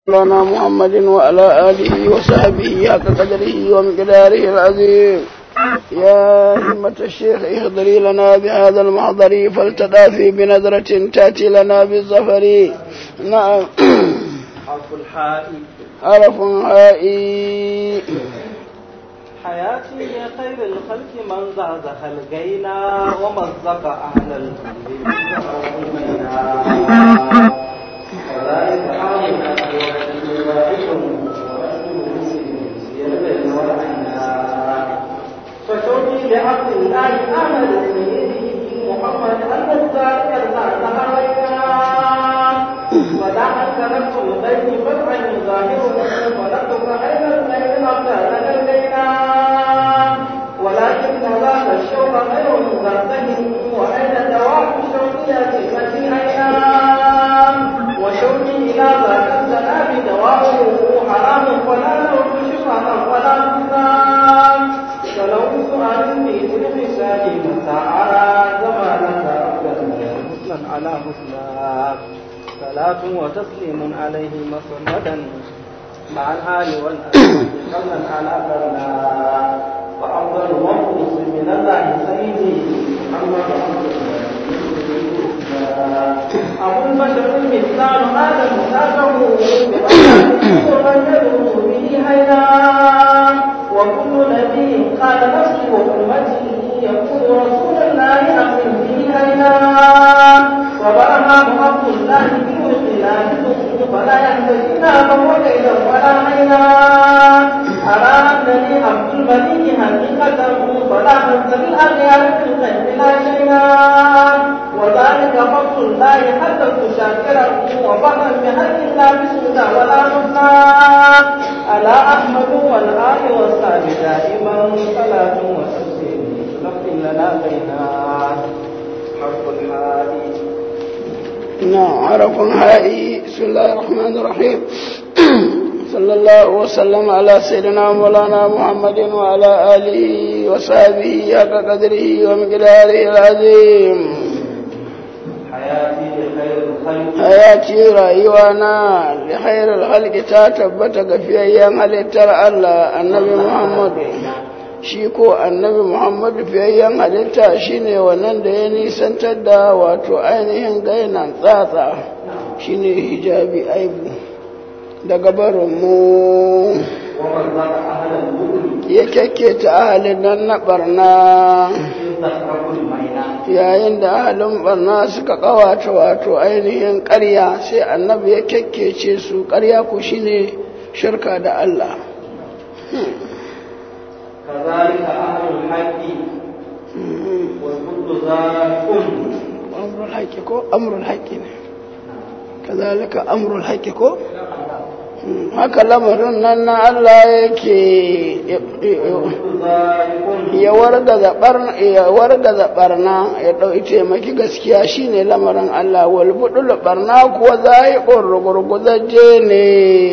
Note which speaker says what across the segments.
Speaker 1: مولانا محمد وعلى آله وصحبه حق قدره ومقداره العظيم يا همة الشيخ اهضري لنا بهذا المحضر فلتدافي بنظرة تأتي لنا بالظفر نعم
Speaker 2: حرف الحاء
Speaker 1: حرف هائي
Speaker 2: حياتي لخير الخلق من زعزع الغينا ومزق أهل الذنب وذلك حالنا فشوقي لعبد الله أحمد سيده محمد المختار يرضى ودعا كنفس الغيب فتحا ظاهره ولكم خير الليل أبدا لدينا ولكن ذاك الشوق غير مزرده وأين دواء شوقية التي أينا وشوقي إلى ذاك السلام دواؤه حرام ولا نوت شفعة ولا انتظام فلو سؤال في كل خسال متى أرى زمانك أبدا حسنا على حسنا صلاة وتسليم عليه مصمدا مع الآل والأسلام قبلا على قرنا وأفضل مخلص من الله سيدي محمد أبو البشر المثال هذا مسافه ومن يدعو به هينا وكل نبي قال نفسي وأمتي يقول رسول الله أقم به هينا وبرهام عبد الله بالخلاف فلا يهتدينا فهو كيدا ولا عينا أرى أنني عبد الملك حقيقة فلا حمد بالأغيار في الغيب لا شيئا وذلك فضل الله حتى تشاكره وفهم بحق الله بسودا ولا نصنا على أحمد والآل والصحب دائما صلاة وتسليم نقل لنا بينا حرف الحادي
Speaker 1: نعم حرف هائي بسم الله الرحمن الرحيم صلى الله وسلم على سيدنا مولانا محمد وعلى آله وصحبه حق قدره ومقداره العظيم
Speaker 2: حياتي لخير الخلق
Speaker 1: hayati rayuwana da khairar halki ta tabbata ga fiyayyen halittar Allah annabi Muhammadu shi ko annabi Muhammadu fiyayyen halitta shine wannan da ya nisantar da wato ainihin gainan tsatsa shine hijabi aibu daga barinmu
Speaker 2: ومن ذاك أهل البخل
Speaker 1: ya kyakketa ahalin nan na barna
Speaker 2: إن تترك الميناء
Speaker 1: yayin da ahalin barna suka kawata wato ainihin ƙarya sai annabi ya kyakkece su ƙarya ku shine shirka da Allah
Speaker 2: كذلك أهل الحق والبغض ذاك
Speaker 1: amrul haqqi ko amrul haqqi ne kazalika amrul haqqi ko Hmm, haka lamarin nan na Allah yake
Speaker 2: ذاك
Speaker 1: ya wargaza barna ya wargaza barna ya dauki taimaki gaskiya shine lamarin Allah wal budul barna kuwa zaiqur rugurguzaje ne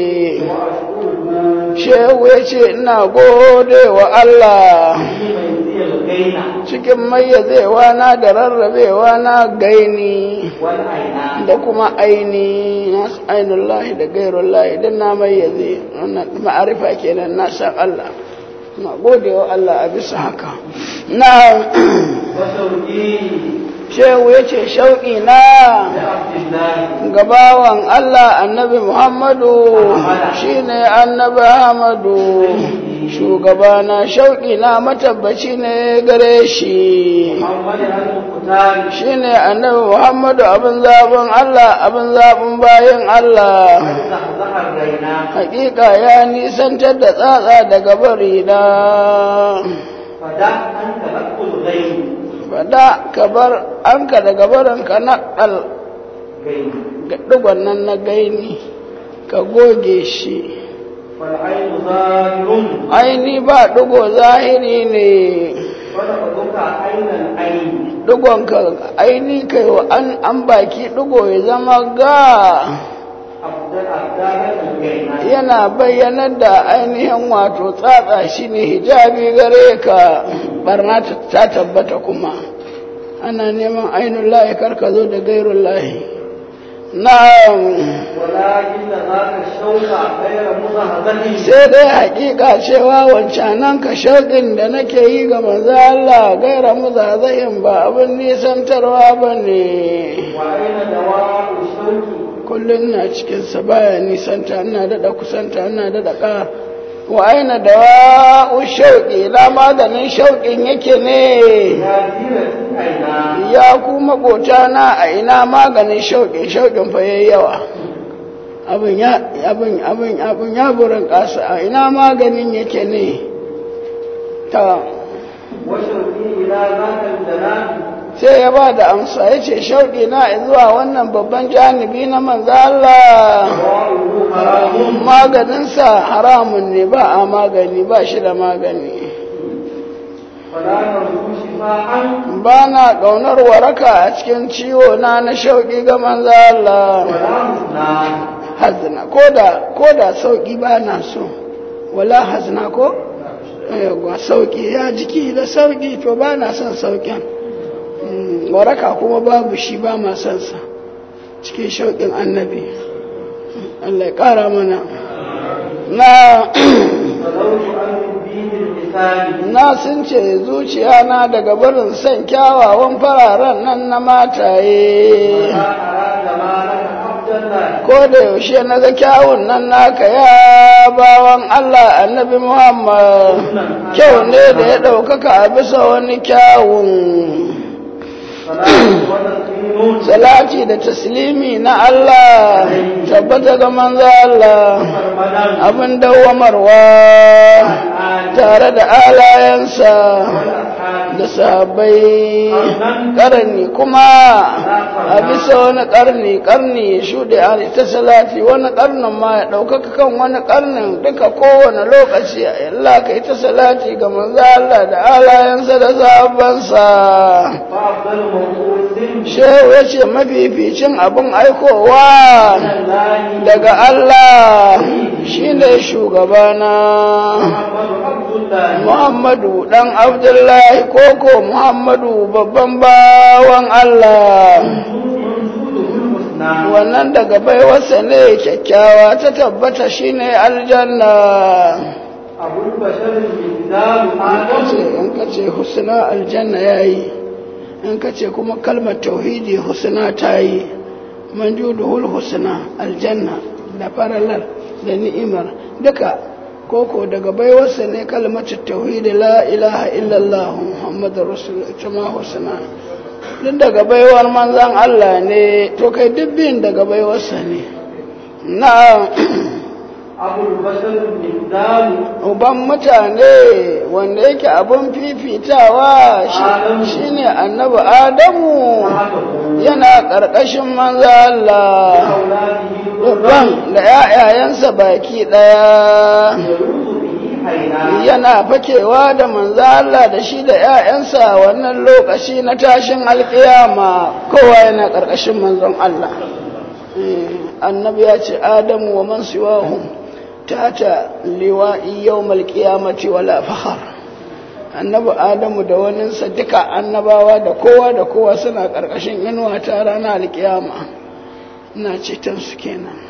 Speaker 1: shehu yace ina gode wa Allah
Speaker 2: في الغينة
Speaker 1: cikin mayyazewa na da rarrabewa na gaini
Speaker 2: والعيناء
Speaker 1: da kuma aini na ainihin lahi da gairun lahi don na mayyaze wannan ma'arifa kenan na san Allah na gode wa Allah a bisa haka na
Speaker 2: وشوقي
Speaker 1: shehu ya ce shauƙi na
Speaker 2: لعبد الله
Speaker 1: gabawan Allah annabi Muhammadu shine annabi Ahmadu shugabana shauƙi na matabbaci ne gare shi
Speaker 2: محمد المختار
Speaker 1: shine annabi Muhammadu abin zaɓin Allah abin zaɓin bayan Allah
Speaker 2: زحزح الغيناء
Speaker 1: hakika ya nisantar da tsatsa daga bari na
Speaker 2: فدع أنت لك الغين
Speaker 1: bada ka bar an ka daga barin ka naƙal
Speaker 2: غين
Speaker 1: ɗigon nan na gaini ka goge shi
Speaker 2: والعين ظاهر
Speaker 1: aini ba ɗigo zahiri ne
Speaker 2: ولفظك عين العين
Speaker 1: ɗigon ka aini kai wa an an baki ɗigo ya zama ga
Speaker 2: أفضل أفضل الغيناء
Speaker 1: yana bayyanar da ainihin wato tsatsa shi ne hijabi gare ka barna ta tabbata kuma ana neman ainihin layi karka zo da gairun layi na'am
Speaker 2: ولكن ذاك الشوق غير مزهزه
Speaker 1: sai dai hakika cewa wancanan ka shauƙin da nake yi ga manzo Allah gaira muzazahin ba abin nisantarwa ba ne
Speaker 2: وأين دواء الشوق
Speaker 1: kullum na cikinsa baya nisanta ina daɗa kusanta ina daɗa ƙa wa aina da wa'u shauƙi na maganin shauƙin yake ne
Speaker 2: يا ديرتي أين
Speaker 1: ya ku maƙota na a ina maganin shauƙin shauƙin fa yayi yawa abin ya abin abin abin ya burin ƙasa a ina maganin yake ne ta
Speaker 2: وشوقي إلى ذاك الجنان
Speaker 1: sai ya ba da amsa ya ce shauƙi na zuwa wannan babban janibi na manzo Allah
Speaker 2: دواؤه حرام
Speaker 1: maganinsa haramun ne ba a magani ba shi da magani
Speaker 2: فلا نرجو شفاعا
Speaker 1: ba na ƙaunar waraka a cikin ciwo na na shauƙi ga manzo Allah
Speaker 2: ولا حزنا
Speaker 1: hazna koda koda sauƙi ba na so wala hazna ko yawwa sauƙi ya jiki da sauƙi to ba na son sauƙin Mm, waraka kuma babu shi ba ma son sa cikin shauƙin annabi Allah ya ƙara mana na
Speaker 2: فلوت عن الدين الحساب
Speaker 1: na sun ce zuciya na daga barin son kyawawan fararen nan na mataye
Speaker 2: ما أراد مالك عبد الله
Speaker 1: ko da yaushe na ga kyawun nan naka ya bawan Allah annabi Muhammad kyau ne da ya ɗaukaka a bisa wani kyawun
Speaker 2: صلاة وتسليم
Speaker 1: salati da taslimi na Allah tabbata ga manzo Allah
Speaker 2: سرمدا
Speaker 1: abin dawwamarwa tare da alayensa
Speaker 2: والأصحاب
Speaker 1: da sahabbai karni kuma a bisa wani karni karni ya shuɗe a ta salati wani karnin ma ya ɗaukaka kan wani karnin duka kowane lokaci Allah ka yi ta salati ga manzo Allah da alayensa da sahabbansa
Speaker 2: وأفضل موقوف
Speaker 1: shehu ya ce mafificin abin aikowa
Speaker 2: الله
Speaker 1: daga Allah shine shugabana
Speaker 2: محمد عبد الله
Speaker 1: Muhammadu ɗan Abdullahi koko Muhammadu babban bawan Allah
Speaker 2: منزوله الحسنى
Speaker 1: wannan daga baiwarsa ne kyakkyawa ta tabbata shine aljanna
Speaker 2: أبو البشر المثال آدم
Speaker 1: in ka ce husna aljanna yayi in ka ce kuma kalmar tauhidi husna ta yi manjuduhul husna aljanna da faralar da ni'imar duka koko daga baiwarsa ne kalmatu tauhidi la ilaha illallah muhammadur rasul ita ma husna duk daga baiwar manzan Allah ne to kai duk biyun daga baiwarsa ne na
Speaker 2: أبو البشر المثال
Speaker 1: uban mutane wanda yake abun fifitawa shi- shine annabi adamu
Speaker 2: وحده
Speaker 1: yana ƙarƙashin manzo Allah
Speaker 2: أولاده
Speaker 1: babban da ‘ya'yayensa baki ɗaya
Speaker 2: يلوذ به حينا
Speaker 1: yana fakewa da manzo Allah da shi da ‘ya'yansa wannan lokaci na tashin alƙiyama kowa yana ƙarƙashin manzon Allah Eh, annabi ya ce adamu wa man siwahum tata liwa'i yawmal qiyamati wala fakhar annabi adamu da waninsa duka annabawa da kowa da kowa suna ƙarƙashin inuwa ta ranar alƙiyama ina ceton su kenan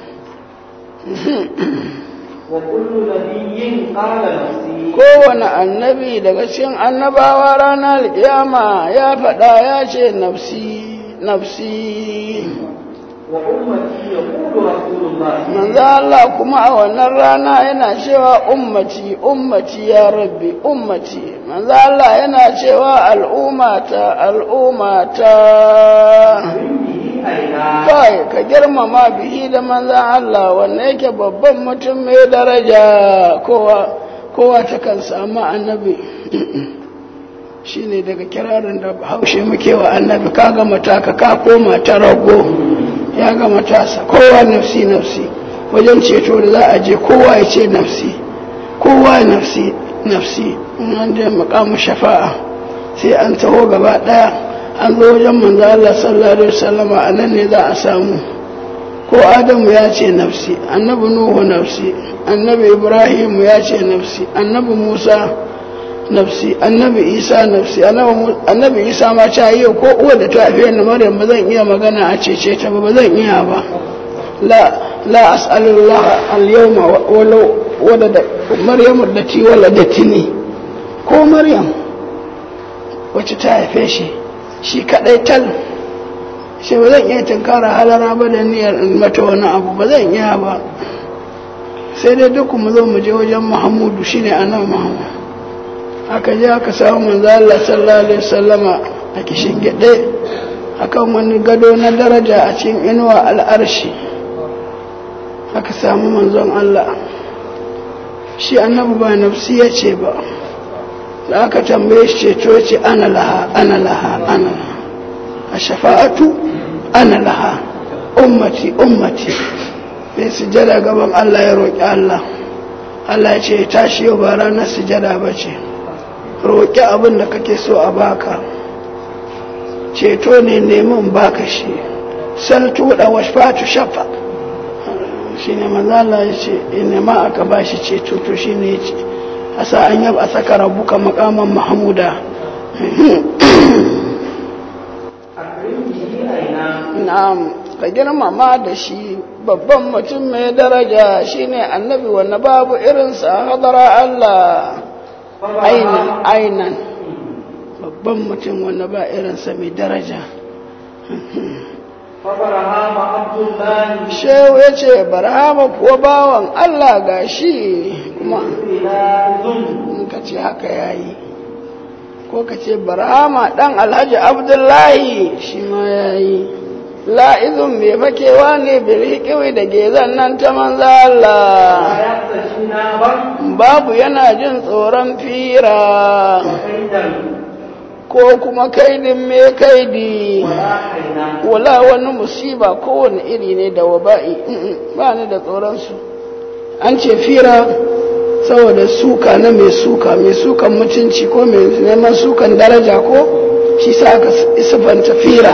Speaker 2: وكل نبي قال نفسي
Speaker 1: kowane annabi daga cikin annabawa ranar alƙiyama ya faɗa ya ce nafsi nafsi
Speaker 2: وأمتي يقول رسول الله
Speaker 1: manzo Allah kuma a wannan rana yana cewa ummati ummati ya rabbi ummati manzo Allah yana cewa al'ummata al'ummata
Speaker 2: به حينا
Speaker 1: kai ka girmama bihi da manzan Allah wanda yake babban mutum mai daraja kowa kowa ta kan samu annabi shine daga kirarin da haushe muke wa annabi ka gama taka ka koma ta rago ya gama tasa kowa nafsi nafsi wajen ceto da za a je kowa ya ce nafsi kowa nafsi nafsi in an je makamu shafa'a sai an taho gaba daya an zo wajen manzo Allah sallallahu alaihi wasallama a nan ne za a samu ko Adamu ya ce nafsi annabi Nuhu nafsi annabi Ibrahim ya ce nafsi annabi Musa nafsi annabi isa nafsi annabi isa ma ta yi ko uwa da ta haife ni maryam ba zan iya magana a cece ta ba ba zan iya ba la la as'alullah al-yawma walau wadada maryam allati waladatni ko maryam wacce ta haife shi shi kadai tal shi ba zan iya tunkara halara ba da niyyar in mata wani abu ba zan iya ba sai dai duk mu zo mu je wajen muhammadu shine annabi muhammad aka je aka samu manzo Allah sallallahu alaihi wasallama a kishin gade akan wani gado na daraja a cikin inuwa al'arshi aka samu manzon Allah shi annabi ba nafsi ya ce ba da aka tambaye shi ceto ce ana laha ana laha ana laha a shafa'atu ana laha ummati ummati mai sujada gaban Allah ya roƙi Allah Allah ya ce tashi yau ba ranar sujada ba ce roƙi abin da kake so a baka ceto ne neman baka shi saltu da washfatu shafa shi ne mazala ya ce nema aka ba shi ceto to shi ne ya ce a sa an yaba a saka rabuka makaman mahamuda na'am ka girmama da shi babban mutum mai daraja shine annabi wanda babu irinsa hadara Allah ainan ainan babban mutum wanda ba irinsa mai daraja shehu ya ce barhama kuwa bawan Allah ga shi kuma in ka ce haka yayi ko ka ce barhama dan alhaji abdullahi shi ma yayi la'izun mai fakewa ne bilhikiwi da gezan nan ta manza Allah babu yana jin tsoron fira ko kuma kaidin mai kaidi wala wani musiba kowane iri ne da waba'i ba ni da tsoronsu an ce fira saboda suka na mai suka mai sukan mutunci ko mai neman sukan daraja ko shi sa aka isufanta fira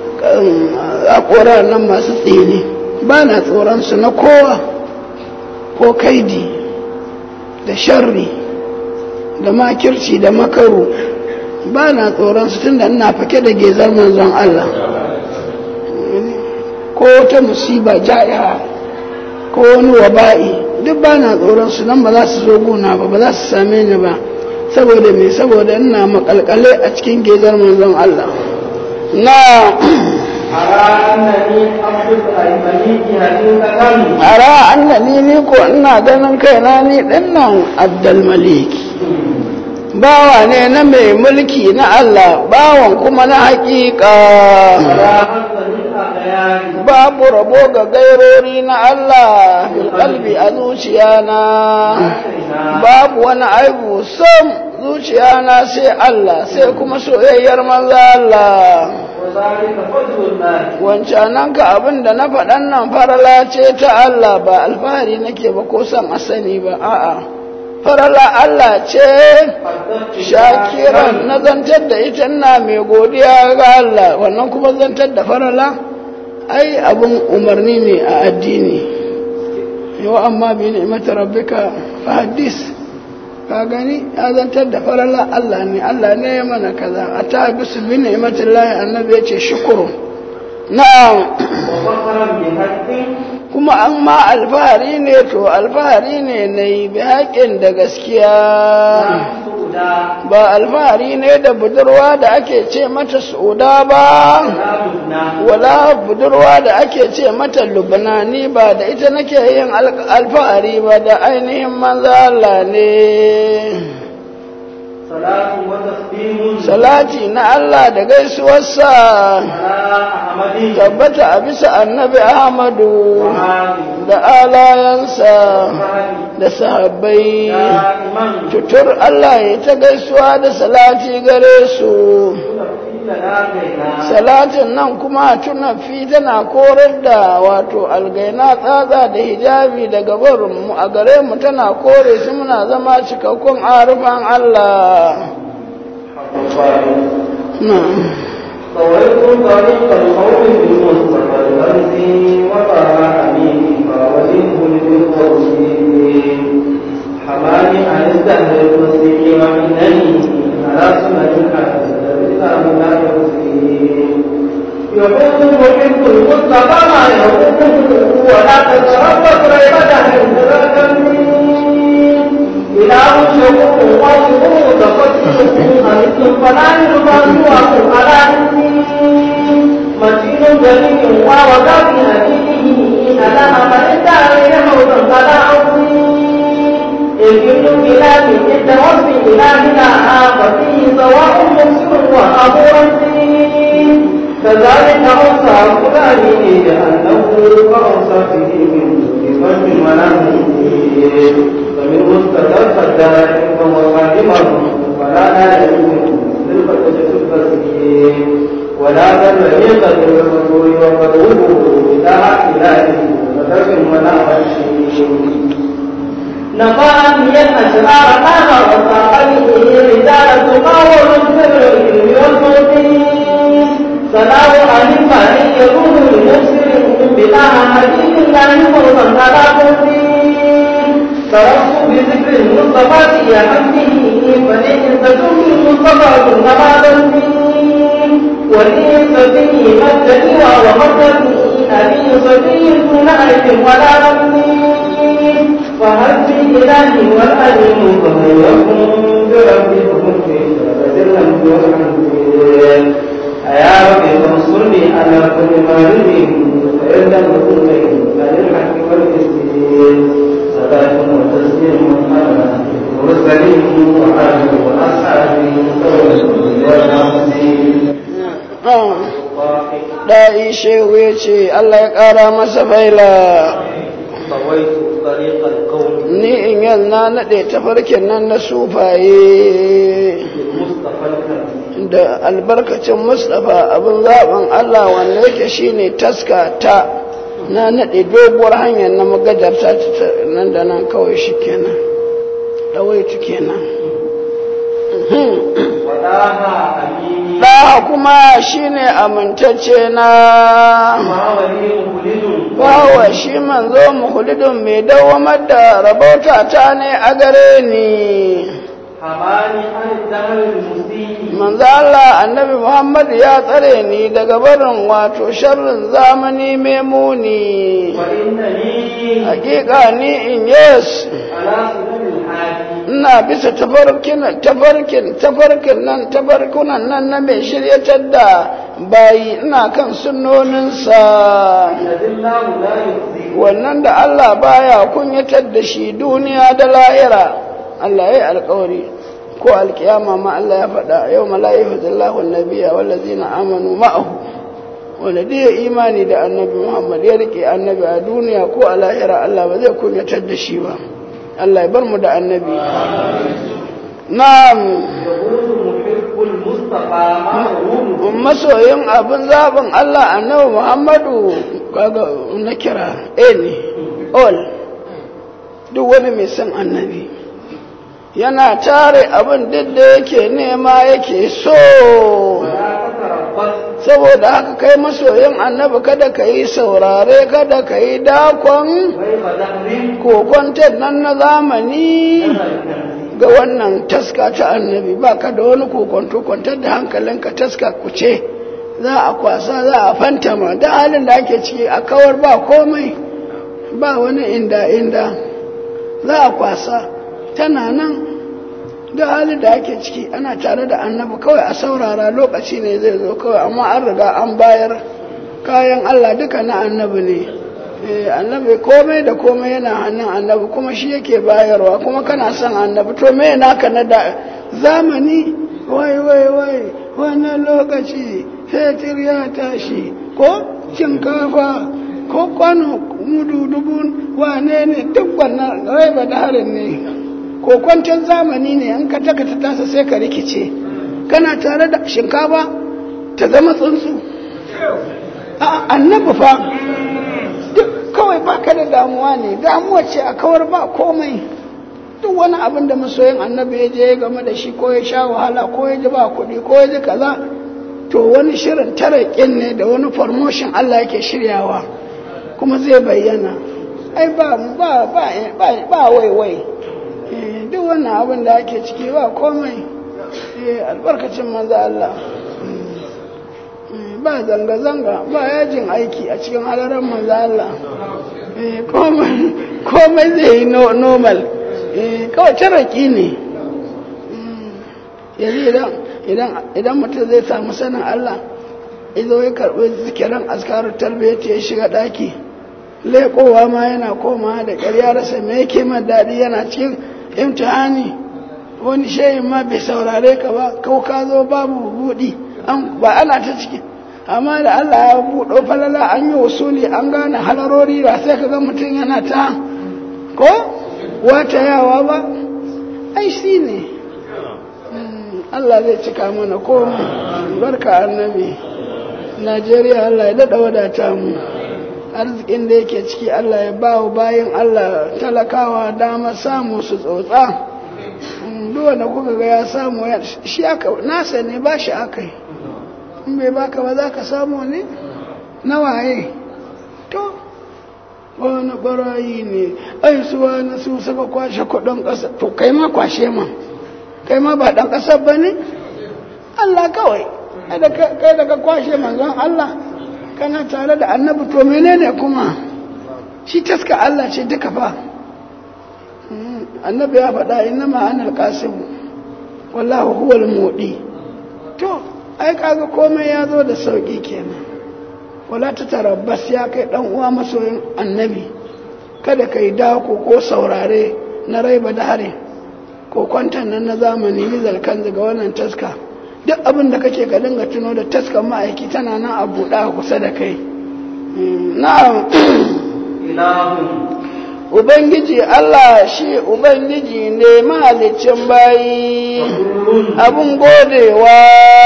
Speaker 1: a nan masu tsini ba na tsoronsu na kowa ko kaidi da sharri da makirci da makaru ba na tsoronsu tun da ina fake da gezar manzon Allah ko wata musiba ja'iha ko wani waba'i duk ba na tsoronsu nan ba za su zo guna ba ba za su same ni ba saboda me saboda ina makalkale a cikin gezar manzon Allah na ara annani ni ko ina ganin kaina ni dinnan abdul maliki bawa ne na mai mulki na Allah bawan kuma na hakika babu rabo ga gairori na Allah fil kalbi a zuciya na babu wani aibu sam zuciya na sai Allah sai kuma soyayyar manza Allah wancanan ka abin da na faɗan nan farala ce ta Allah ba alfahari nake ba ko son a sani ba a'a farala Allah ce shakiran na zantar da ita na mai godiya ga Allah wannan kuma zantar da farala ai abin umarni ne a addini yau amma bi ni'imata rabbika fa hadis ka gani ya zantar da farala Allah ne Allah ne ya mana kaza a ta bisu bi ni'imatin lahi annabi ya ce shukuru na'am kuma an ma alfahari ne to alfahari ne na yi bi haƙin da gaskiya ba alfahari ne da budurwa da ake ce mata suda ba wala budurwa da ake ce mata lubnani ba da ita nake yin alfahari ba da ainihin manza Allah ne salati na Allah da gaisuwarsa tabbata a bisa annabi Ahmadu da alayansa da sahabbai tutur Allah ya ta gaisuwa da salati gare su salatin nan kuma tunafi tana korar da wato algaina tsatsa da hijabi daga barinmu a gare mu tana kore su muna zama cikakkun arufan Allah
Speaker 2: طويت طريق القوم بالمصطفى الغرزي وقع أميني فوجهه بالقرصين حماني عن الدهر المسلم وإنني على سنة الإسلام لا يحسين يقول محب المصطفى ما يقول ولا تتربص ريبة عند إله شكور وشكور تقدم أمثل فلا يرضى على علمي متين جليل ووضع في حديثه ألا من دار حوضا فلا عظيم الجن بلاد عند وصف إلهنا ففيه سواء مسلم وأمر فيه كذلك أوصى فلان لأنه فأوصى به من من ونحن فمنه استدرك الدائم وهو قادما ولا نائم للفتة الفسيح ولا بل يقدر الرسول وقدوه إله إله وترك ولا غشيش نفعني الأشرار قام وصاحبه رجال تقاول سر العلم والموتين سلام عن الفاني يكون لمسلم بلا حديث لا يفوضا على موتين تركت بذكر المصطفى يا حمده فلئن تكن المصطفى كن ما ذنبي ولي صبي مدني ومدني أبي صبي دون ألف ولا ربي وحسبي إلهي والأليم فمن يكن بربي فكن في شربة لم يرحم أيا ربي فانصرني على كل ما يريد فإن لم يكن لي فللحق والمسكين صلاة وتسليم على المرسلين وعلى وأصحابه
Speaker 1: Da'i shehu ya ce, Allah ya ƙara masa baila. Ni in yal na naɗe tafarkin nan na sufaye da albarkacin Mustapha abin zaɓin Allah wanda yake shine taska ta na naɗe doguwar hanyar na magajarta nan da nan kawai shi kenan. ɗawaitu kenan ɗaha kuma shine amintacce na bawa shi manzo muhulidun mai dawamar da rabauta ta ne a gare ni manzo Allah annabi Muhammad ya tsare ni daga barin wato sharrin zamani mai muni hakika ni in yes ina bisa tafarkin tafarkin tafarkin nan tafarkunan nan na mai shiryatar da bayi ina kan sunnoninsa wannan da Allah baya kunyatar da shi duniya da lahira Allah ya yi alkawari ko alkiyama ma Allah ya faɗa yau mala'ihu zallahu nabiya wallazina amanu ma'ahu wanda da ya imani da annabi Muhammad ya rike annabi a duniya ko a lahira Allah ba zai kunyatar da shi ba Allah ya bar mu da annabi na'am masoyin abin zaɓin Allah annabi Muhammadu kaga na kira eh ne all duk wani mai son annabi yana tare abin duk da yake nema yake so saboda haka kai masoyin annabi kada ka yi saurare kada ka yi dakon kokon nan na zamani ga wannan taska ta annabi ba ka da wani kokonto kwantar da hankalinka taska kuce za a kwasa za a fantama da halin da ake ciki a kawar ba komai ba wani inda inda za a kwasa tana nan da halin da ake ciki ana tare da annabi kawai a saurara lokaci ne zai zo kawai amma an riga an bayar kayan Allah duka na annabi ne annabi komai da komai yana hannun annabi kuma shi yake bayarwa kuma kana son annabi to me naka na da zamani wai wai wai wannan lokaci fetur ya tashi ko shinkafa ko kwano mudu dubun wane ne duk wannan raiba da harin ne ko kwantar zamani ne an ka taka ta tasa sai ka rikice kana tare da shinkafa ta zama tsuntsu a annabi fa duk kawai baka da damuwa ne damuwa ce a kawar ba komai duk wani abin da masoyin annabi ya je game da shi ko ya sha wahala ko ya ji ba kuɗi ko ya ji kaza to wani shirin tarakin ne da wani promotion Allah yake shiryawa kuma zai bayyana ai ba ba ba ba wai wai duk wannan abin da ake ciki ba komai eh albarkacin manzo Allah Mm, ba zanga-zanga ba yajin aiki a cikin halarar manzo Allah Eh, komai komai zai yi no- normal Eh, kawai taraki ne Mm, yanzu idan idan idan mutum zai samu sanin Allah izo ya karɓi zikiran askarar tarbiyyar ya shiga ɗaki leƙowa ma yana komawa da ƙarya rasa me yake ma daɗi yana cikin imtihani wani shayin ma bai saurare ka ba kau ka zo babu buɗi an ba ana ta ciki amma da Allah ya buɗo falala an yi wasuli an gane halarori ba sai ka ga mutum yana ta ko wata yawa ba ai shi ne Mm, Allah zai cika mana komai barka annabi Najeriya Allah ya daɗa wadata mu arzikin da yake ciki Allah ya ba wa bayan Allah talakawa dama samu su tsotsa Mm, duk wanda kuka ga ya samu ya shi aka nasa ne ba shi aka yi in bai baka ba za ka samu ne na waye to wani barayi ne ai su wani su suka kwashe kudin ƙasa to kai ma kwashe ma kai ma ba ɗan ƙasar ba ne Allah kawai kai da ka- kai da ka kwashe manzon Allah kana tare da annabi to menene kuma shi taska Allah ce duka fa Mm, annabi ya faɗa inna ma'anar kasimu wallahu huwal mudi to ai kaga komai ya zo da sauki kenan wala ta tarabbas ya kai dan uwa masoyin annabi kada ka yi dako ko saurare na raiba da hare ko kwantan nan na zamani mizal kan ga wannan taska duk abin da kake ka dinga tuno da taskan ma'aiki tana nan a buɗe a kusa da kai Mm, na'am
Speaker 2: ilahun
Speaker 1: ubangiji Allah shi ubangiji ne mahalicin bayi abun godewa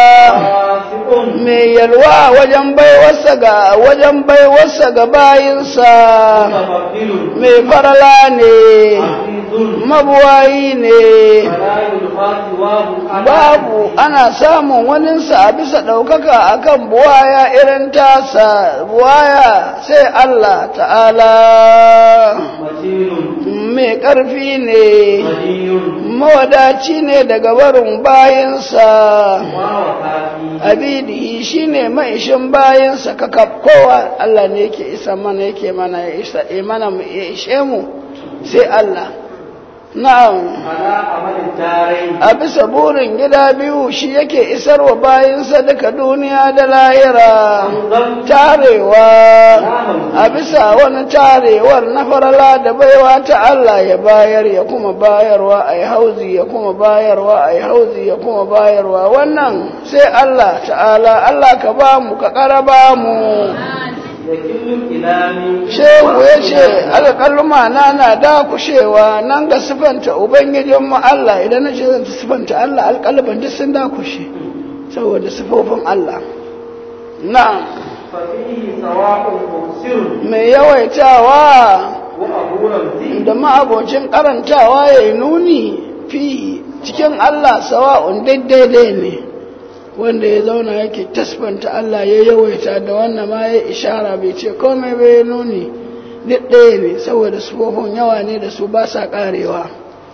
Speaker 2: wasi'un
Speaker 1: mai yalwa wajen baiwarsa ga wajen baiwarsa ga bayinsa
Speaker 2: mutafaddilun
Speaker 1: mai farala ne
Speaker 2: azizun
Speaker 1: mabuwayi ne
Speaker 2: fala yulqati wahu
Speaker 1: babu ana samun waninsa a bisa ɗaukaka akan buwaya irin tasa buwaya sai Allah ta'ala
Speaker 2: matinun
Speaker 1: mai ƙarfi ne
Speaker 2: waliyun
Speaker 1: mawadaci ne daga barin bayinsa
Speaker 2: wa wakafi
Speaker 1: abidihi shine maishin bayansa kaka kowa Allah ne yake isa mana yake mana ya isa ya mana mu ya ishe mu sai Allah na'am
Speaker 2: ala amalin tarai
Speaker 1: a bisa burin gida biyu shi yake isar wa bayansa duka duniya da lahira tarewa a bisa wani tarewar na farala da baiwa ta Allah ya bayar ya kuma bayarwa a yi hauzi ya kuma bayarwa a yi hauzi ya kuma bayarwa wannan sai Allah ta'ala Allah ka ba mu ka ƙara ba mu
Speaker 2: ya killu ilami
Speaker 1: shehu ya ce alƙaluma na na dakushewa nan ga sifanta ubangijinmu Allah idan na ce zan sifanta Allah alƙalban duk sun dakushe saboda sifofin Allah na'am
Speaker 2: fafihi sawa'un mubsirun
Speaker 1: mai yawaitawa
Speaker 2: wa abu ramzi
Speaker 1: da ma'abocin karantawa ya yi nuni fi cikin Allah sawa'un daidai ne wanda ya zauna yake tasbanta Allah ya yawaita da wannan ma ya ishara bai ce komai bai nuni duk ɗaya ne saboda sufofin yawa ne da su ba sa ƙarewa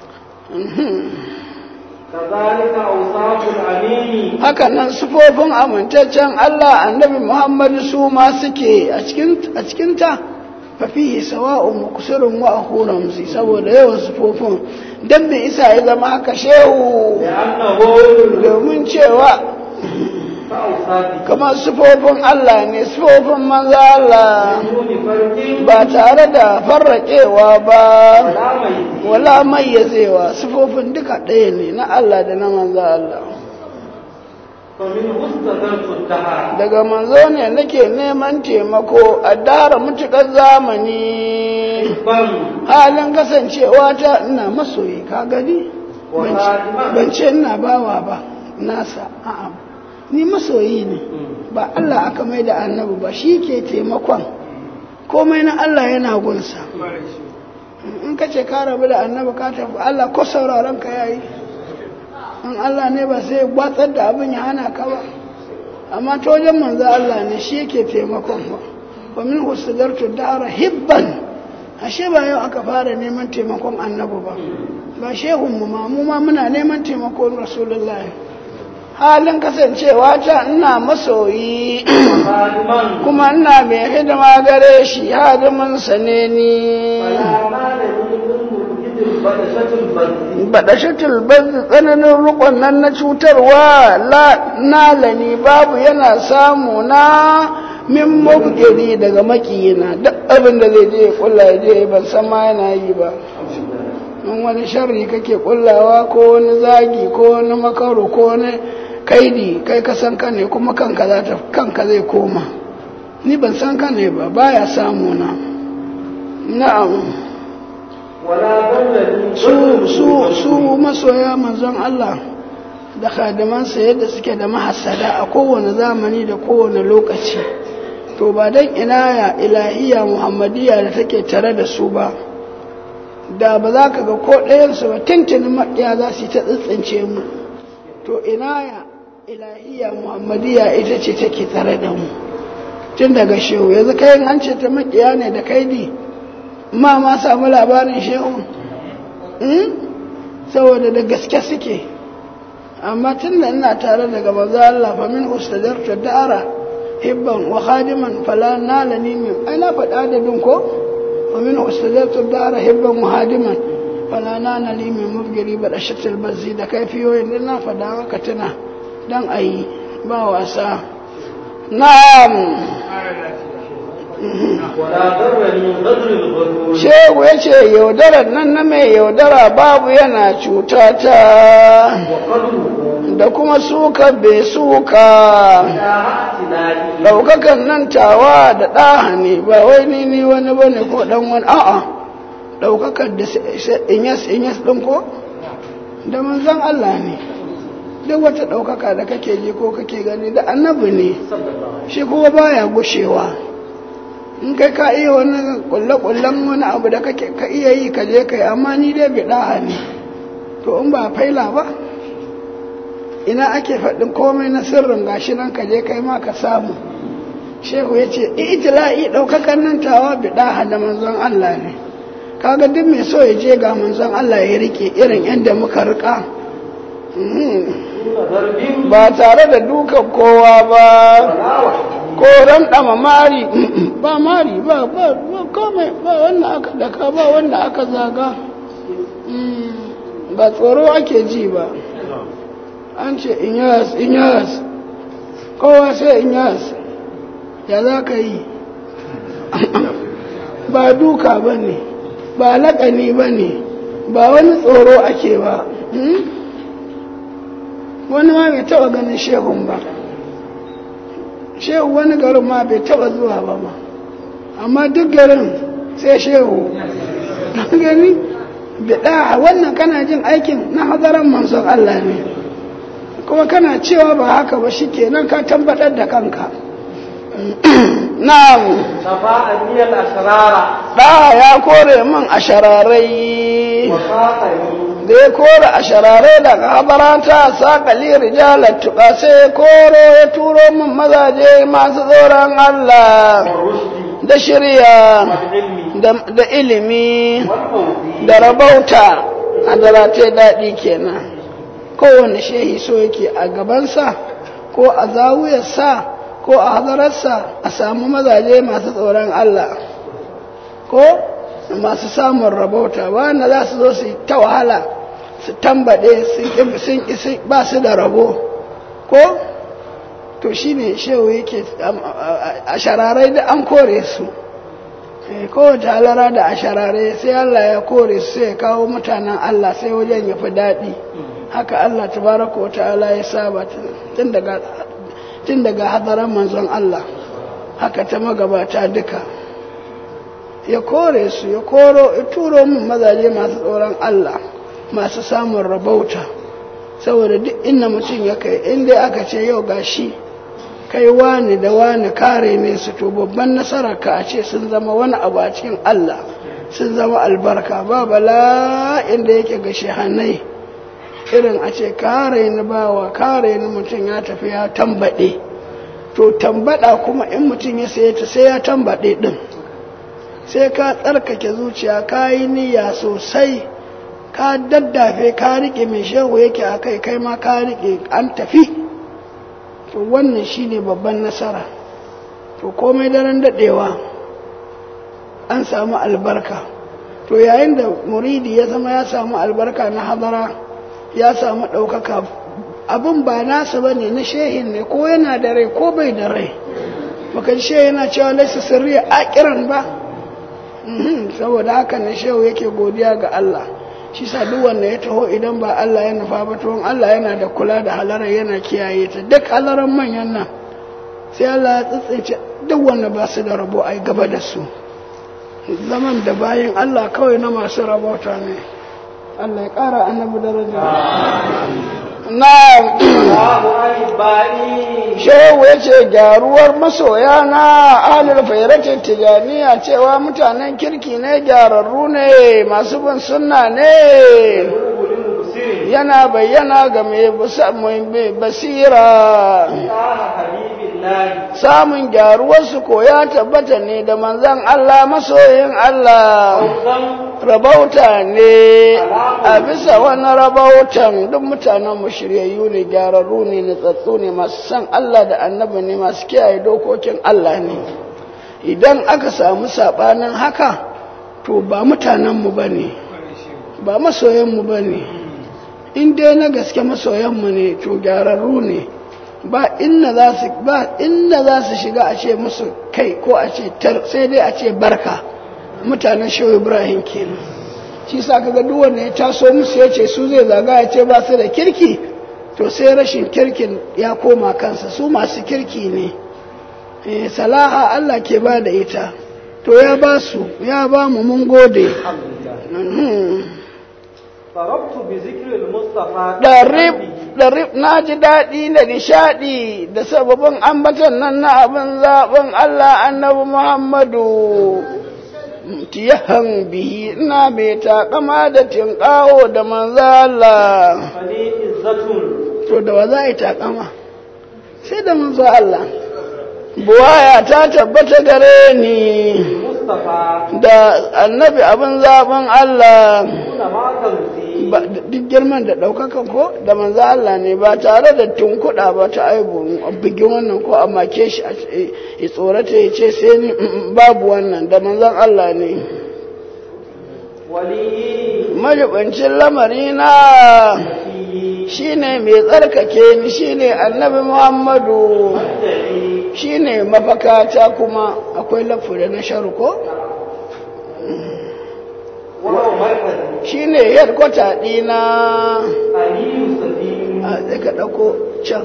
Speaker 2: kazalika awsaful amini
Speaker 1: haka nan sufofin amintaccen Allah annabi Muhammadu su ma suke a cikin a cikin ta fafihi sawa'un mukusirun wa akhuram si saboda yawan sufofin dan bai isa ya zama haka shehu
Speaker 2: li'annahu
Speaker 1: domin cewa
Speaker 2: ka awsafi
Speaker 1: kamar sufofin Allah ne sufofin manzo Allah
Speaker 2: duni farqin
Speaker 1: ba tare da farraƙewa ba
Speaker 2: wala mai
Speaker 1: wala mayyazewa sufofin duka ɗaya ne na Allah da na manzo Allah
Speaker 2: fa min hustadaltu dahara
Speaker 1: daga manzo ne nake neman taimako a dara mutukar zamani
Speaker 2: ban
Speaker 1: halin kasancewa ta ina masoyi ka gani
Speaker 2: wa
Speaker 1: Ban ce-
Speaker 2: khadiman
Speaker 1: ban ce ina bawa ba nasa a'a ni masoyi ne ba Allah aka mai da annabi ba shi ke taimakon komai na Allah yana gunsa in ka ce ka rabu da annabi ka tafi Allah ko sauraron ka yayi in Allah ne ba sai gwatsar da abin ya hana ka ba amma ta wajen manzo Allah ne shi yake taimakon ba wa min husudartu dara hibban ashe ba yau aka fara neman taimakon annabi ba ba shehunmu ma mu ma muna neman taimakon rasulullahi halin kasancewa ta ina masoyi
Speaker 2: خادما
Speaker 1: kuma ina mai hidima gare shi hadimin sa ne ni
Speaker 2: فلا مال من بدشة البذل
Speaker 1: badashatul bazzi tsananin rukon nan na cutarwa la nalani babu yana samu na min mubgiri daga makiyina duk abin da zai je ya kulla ya je ban san ma yana yi ba in wani sharri kake kullawa ko wani zagi ko wani makaro ko wani kaidi kai ka san ka ne kuma kanka za ta kanka zai koma ni ban san ka ne ba baya samu na na'am
Speaker 2: ولا بلد
Speaker 1: su su su masoya manzon Allah da khadimansa yadda suke da mahassada a kowane zamani da kowane lokaci to ba dan inaya ilahiya muhammadiyya da take tare da su ba da ba za ka ga ko ɗayansu ba tuntunin maƙiya za su yi ta tsitsince mu to inaya ilahiya muhammadiyya ita ce take tare da mu tun daga shehu yanzu kayan an ce ta maƙiya ne da kaidi ma ma samu labarin shehu saboda da gaske suke amma tun da ina tare daga maza Allah fa min ustadarta da'ara hibban wa khadiman fala nalani min ai na faɗa da dun ko fa min ustadarta da'ara hibban wa khadiman fala nalani min mubgiri ba da shatil bazzi da kaifiyoyin da na faɗa maka tuna dan ayi ba wasa na'am
Speaker 2: ولا ضرني غدر الغرور
Speaker 1: shehu ya ce yaudarar nan na mai yaudara babu yana cuta ta
Speaker 2: وقدره
Speaker 1: da kuma suka bai suka
Speaker 2: إلى اعتنائي
Speaker 1: ɗaukakan nan tawa da ɗaha ne ba wai ni ni wani ba ne ko ɗan wani a'a ɗaukakar da inyas inyas ɗin ko da manzan Allah ne duk wata ɗaukaka da kake ji ko kake gani da annabi ne
Speaker 2: صلى الله عليه
Speaker 1: shi kuma baya gushewa in kai ka iya wani kulle-kullen wani abu da kake ka iya yi ka je kai amma ni dai bi ɗaha ne to in ba faila ba ina ake faɗin komai na sirrin gashi nan ka je kai ma ka samu shehu ya ce itila'i ɗaukakan nan tawa bi ɗaha da manzon Allah ne kaga duk mai so ya je ga manzon Allah ya rike irin yadda muka rika Mhm.
Speaker 2: دون ضرب
Speaker 1: ba tare da dukan kowa ba
Speaker 2: ولا وحده
Speaker 1: ko ramɗama mari ba mari ba ba ba komai ba wanda aka daka ba wanda aka zaga Mm, ba tsoro ake ji ba an ce inyas inyas kowa sai inyas ya za ka yi ba duka ba ne ba laƙani ba ne ba wani tsoro ake ba Mm? wani ma bai taɓa ganin shehun ba shehu wani garin ma bai taba zuwa ba ma amma duk garin sai shehu gani bida wannan kana jin aikin na hadaran manzon Allah ne kuma kana cewa ba haka ba shikenan ka tabbatar da kanka na'am
Speaker 2: صفاء لي الأسرار
Speaker 1: da ya kore min a shararai
Speaker 2: وساقني
Speaker 1: da ya kore a shararai daga habarata sakali rijalar tuka sai ya koro ya turo min mazaje masu tsoron Allah
Speaker 2: والرشد
Speaker 1: da shirya
Speaker 2: والعلم
Speaker 1: da da ilimi
Speaker 2: والتوفيق
Speaker 1: da rabauta a darate daɗi kenan kowane shehi so yake a gabansa ko a zawuyarsa ko a hadararsa a samu mazaje masu tsoron Allah ko masu samun rabauta wanda za su zo su yi ta wahala su tambaɗe sun ƙi ba su da rabo ko to shine shehu yake a shararai da an kore su kowace halara da a sharare sai Allah ya kore su sai ya kawo mutanen Allah sai wajen ya fi daɗi haka Allah tabaraka wa ta'ala ya saba tun daga tun daga hadaran manzon Allah haka ta magabata duka ya kore su ya koro ya turo min mazaje masu tsoron Allah masu samun rabauta saboda duk inda mutum ya kai inda aka ce yau gashi kai wani da wani kare ne su to babban nasara ka a ce sun zama wani abu a cikin Allah sun zama albarka ba bala'in da yake ga shehannai irin a ce kare ni bawa kare ni mutum ya tafi ya tambaɗe to tambaɗa kuma in mutum ya saye ta sai ya tambaɗe ɗin sai ka tsarkake zuciya ka yi niyya sosai ka daddafe ka rike mai shehu yake a kai kai ma ka rike an tafi to wannan shine babban nasara to komai daren daɗewa an samu albarka to yayin da muridi ya zama ya samu albarka na hadara ya samu ɗaukaka abin ba nasa ba ne na shehin ne ko yana da rai ko bai da rai baka shehu yana cewa laisa sirri a kiran ba saboda haka ne shehu yake godiya ga Allah shi sa duk wanda ya taho idan ba Allah ya nufa ba to Allah yana da kula da halarar yana kiyaye ta duk halarar manyan nan sai Allah ya tsitsince duk wanda ba su da rabo ai gaba da su zaman da bayan Allah kawai na masu rabauta ne Allah ya ƙara annabi daraja na shehu ya ce gyaruwar masoya na ahalar fairatin tijaniya cewa mutanen kirki ne gyararru ne masu bin sunna ne yana bayyana ga mai basira samun gyaruwarsu ko ya tabbata ne da manzan Allah masoyin Allah rabauta ne a bisa wani rabautan duk mutanen shiryayyu ne gyararru ne nutsatsu ne masu san Allah da annabi ne masu kiyaye dokokin Allah ne idan aka samu saɓanin haka to ba mutanenmu ba ne ba masoyanmu ba ne in dai na gaske masoyanmu ne to gyararru ne ba inda za su ba inda za su shiga a ce musu kai ko a ce tar sai dai a ce barka mutanen shehu ibrahim kenan shi sa kaga duk wanda ya taso musu ya ce su zai zaga ya ce ba su da kirki to sai rashin kirkin ya koma kansa su masu kirki ne eh salaha Allah ke ba da ita to ya ba su ya ba mu mun gode ɗarif na ji daɗi da nishaɗi da sababin ambatan nan na abin zaɓin Allah annabi Muhammadu tiyahan bihi ina mai taƙama da tinƙaho da manzo Allah to da wa za a yi taƙama sai da manzo Allah buwaya ta tabbata gare ni da annabi abin zaɓin Allah duk girman da ɗaukakan ko da manzo Allah ne ba tare da tunkuɗa ba ta aibu bugin wannan ko a make shi a tsorata ya ce sai ni babu wannan da manzon Allah ne majibancin lamari na shine mai tsarkake ni shine annabi Muhammadu shine mafakata kuma akwai lafu da na sharuko shi ne yadkwata ɗina a ka ɗauko can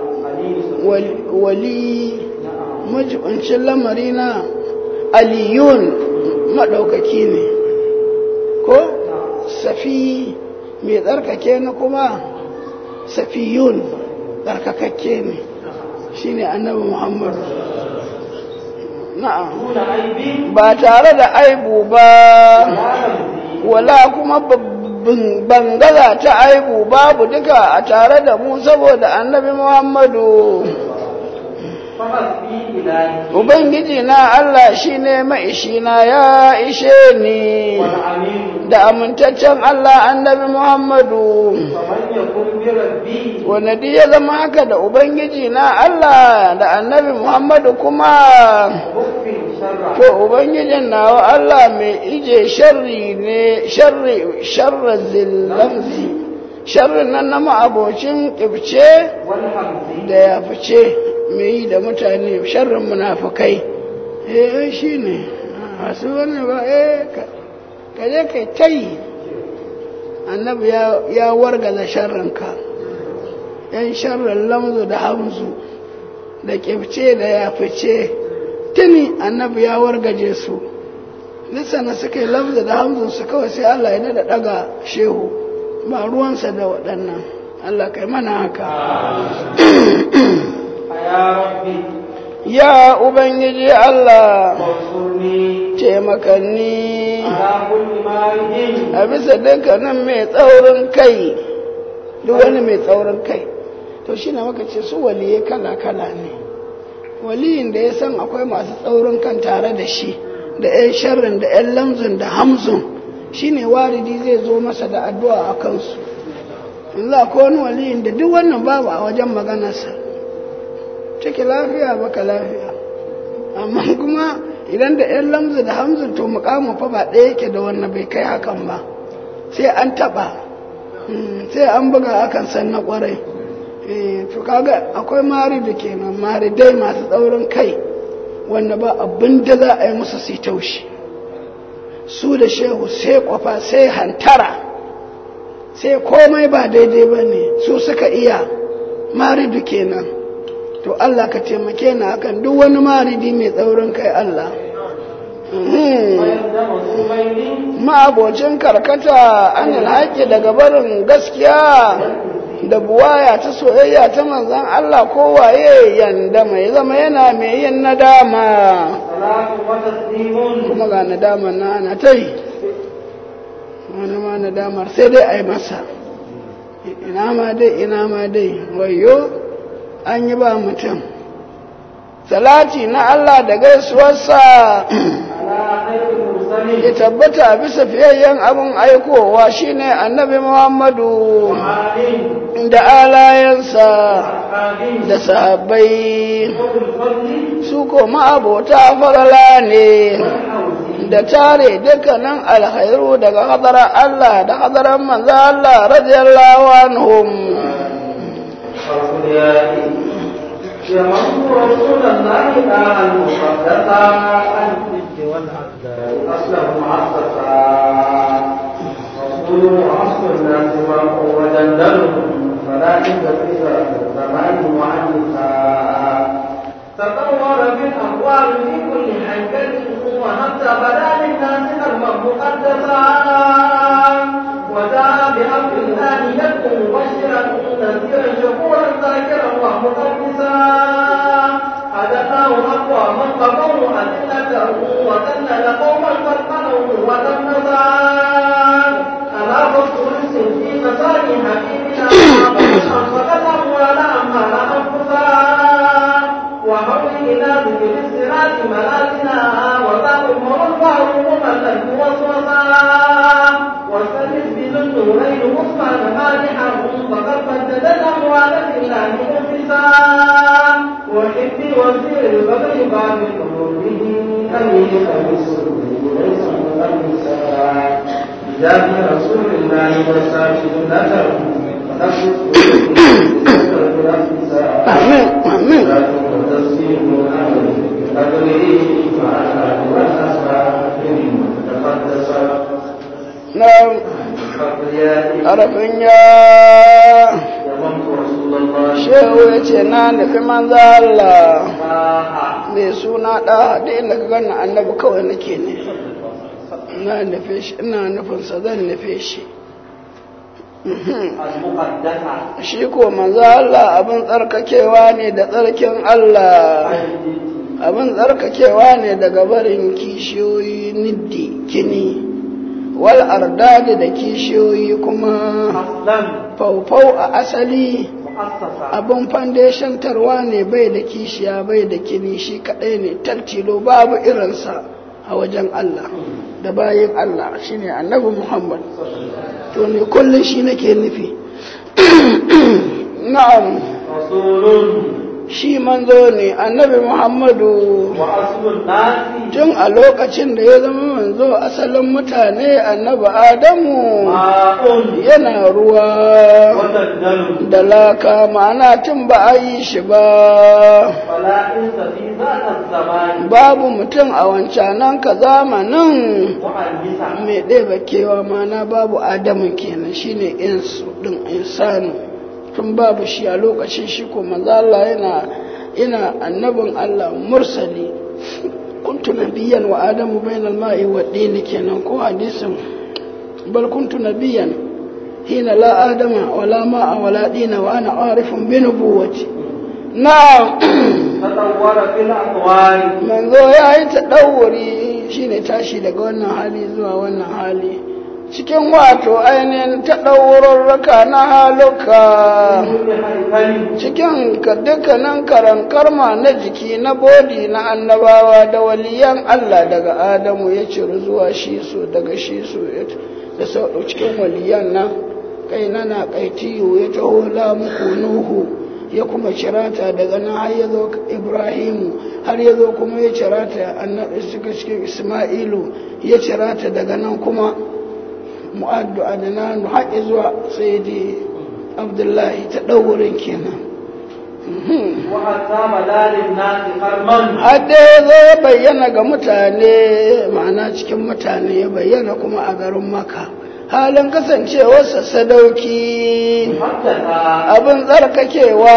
Speaker 1: wali majibancin lamari na aliyun maɗaukaki ne ko safi mai tsarkake na kuma safiyun tsarkakakke ne shi ne annabi muhammadu na'am ba tare da aibu ba wala kuma bangaza ta aibu babu duka a tare da mu saboda annabi muhammadu ubangiji na allah shine maishina ya ishe ni da amintaccen allah annabi muhammadu wanda duk ya zama haka da ubangiji na allah da annabi muhammadu kuma to ubangijin nawa Allah mai ije sharri ne sharri sharra zillamzi sharrin nan na ma'abocin kibce da ya fice mai yi da mutane sharrin munafukai eh shi ne masu wani ba eh ka je kai ta yi annabi ya wargaza sharrinka yan sharrin lamzu da hamzu da kibce da ya fice tuni annabi ya wargaje su lissana suka yi lafza da hamzunsu kawai sai Allah ya da daga shehu ba ruwansa da waɗannan Allah kai mana haka ya ubangiji Allah taimakanni a bisa dukkanin mai tsaurin kai duk wani mai tsaurin kai to shi na maka ce su waliye kala-kala ne waliyin da ya san akwai masu tsaurin kan tare da shi da yan sharrin da yan lamzun da hamzun shine waridi zai zo masa da addu'a a kansu Allah ko wani waliyin da duk wannan babu a wajen maganarsa ciki lafiya baka lafiya amma kuma idan da yan lamzu da hamzu to mukamin fa ba ɗaya yake da wannan bai kai hakan ba sai an taɓa sai an buga akan san na ƙwarai to kaga akwai mari da kenan mari dai masu tsaurin kai wanda ba abin da za a yi musu su taushi su da shehu sai kwafa sai hantara sai komai ba daidai ba ne su suka iya maridu kenan to Allah ka taimake ni akan duk wani maridi mai tsaurin kai Allah ma'abocin karkata an haƙƙi daga barin gaskiya da buwaya ta soyayya ta manzan Allah kowaye yanda mai zama yana mai yin nadama kuma ga nadama na ana ta yi wani ma nadamar sai dai a yi masa ina ma dai ina ma dai wayo an yi ba mutum salati na Allah da gaisuwarsa ya tabbata bisa fiyayyen abin aikowa shine annabi Muhammadu da alayensa da sahabbai su koma abota farala ne da tare dukkanin alkhairu daga hadarar Allah da hadarar manzo Allah radiyallahu anhum
Speaker 2: يمن رسول الله تعالى المقدسة عن الجد والأقدار أصله معصصا رسول وعصر الناس وهو دندنهم فلا تنتفز الزمان وعن النساء تطور بالأقوال في كل حنكة وحتى بدا للناس قلبا مقدسا وجاء بأمر الله يدعو مبشرا نذيرا شكورا ذاكرا ومقدسا حدثاه أقوى من قضوا أدلته وذلل قوما قد قالوا ودمسا ألا فصل في مساجد حبيبنا فقد أموال أمال أنفسا وحول إلى ذكر الصراط ملازنا وذاك مرفع مملك وسوسا وسلم بالنورين عثمان مالحا فقد بدد الأموال لله مخلصا وحب وزير البغي باب قلوبه أمين خميس ليس مخلصا بجاه رسول الله والساجد نذر
Speaker 1: Amin, amin. Na harafin ya shehu ya ce na nufi manza Allah mai suna ɗa da inda ka gani annabi kawai nake ne na nufe shi ina nufinsa zan nufe shi shi ko manzo Allah abin tsarkakewa ne da tsarkin Allah abin tsarkakewa ne daga barin kishiyoyi niddi kini wal ardadi da kishiyoyi kuma faufau a asali abin foundation tarwa ne bai da kishiya bai da kini shi kadai ne taltilo babu irinsa a wajen Allah da bayin Allah shine annabi Muhammad to ne kullum shi nake nufi na'am shi manzo ne annabi muhammadu tun a lokacin da ya zama manzo asalin mutane annabi adamu yana ruwa da laka ma'ana tun ba a yi shi ba babu mutum a wancanan ka zamanin mai ɗaya kewa mana babu adamu kenan shine insu ɗin insanu tun babu shi a lokacin shi ko manzo Allah yana ina annabin Allah mursali kuntu nabiyyan wa adamu bainal ma'i wa dini kenan ko hadisin bal kuntu nabiyyan hina la adama wala ma'a wala dina wa ana arifun bi nubuwati na
Speaker 2: tadawwara fil aqwali
Speaker 1: manzo yayi tadawuri shine tashi daga wannan hali zuwa wannan hali cikin wato ainihin taɗaurarraka na haluka cikin ka dukkanin karan karma na jiki na bodi na annabawa da waliyan Allah daga Adamu ya ciri zuwa shi su daga shi su da sau cikin waliyan nan kai na kaitiyo ya taho muku nuhu ya kuma cirata daga nan har ya zo ibrahimu har ya zo kuma ya cirata annabi suka cikin isma'ilu ya cirata daga nan kuma mu'addu adnanu haƙi zuwa sayyidi abdullahi ta ɗaurin kenan Hadda ya zo ya bayyana ga mutane ma'ana cikin mutane ya bayyana kuma a garin maka halin kasancewarsa sadauki abin tsarkakewa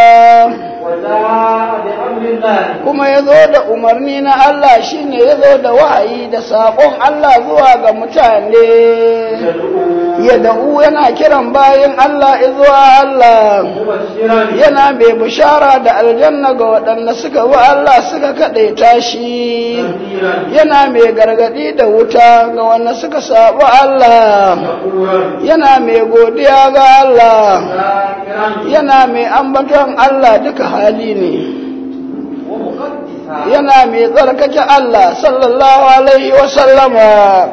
Speaker 1: kuma ya zo da umarni na Allah shine ya zo da wahayi da saƙon Allah zuwa ga mutane ya da'u yana kiran bayan Allah zuwa Allah yana mai bishara da aljanna ga waɗanda suka bi Allah suka kaɗaita shi yana mai gargaɗi da wuta ga wanda suka saɓi Allah yana mai godiya ga Allah yana mai ambaton Allah duka hali ne yana mai tsarkake Allah sallallahu alaihi wasallama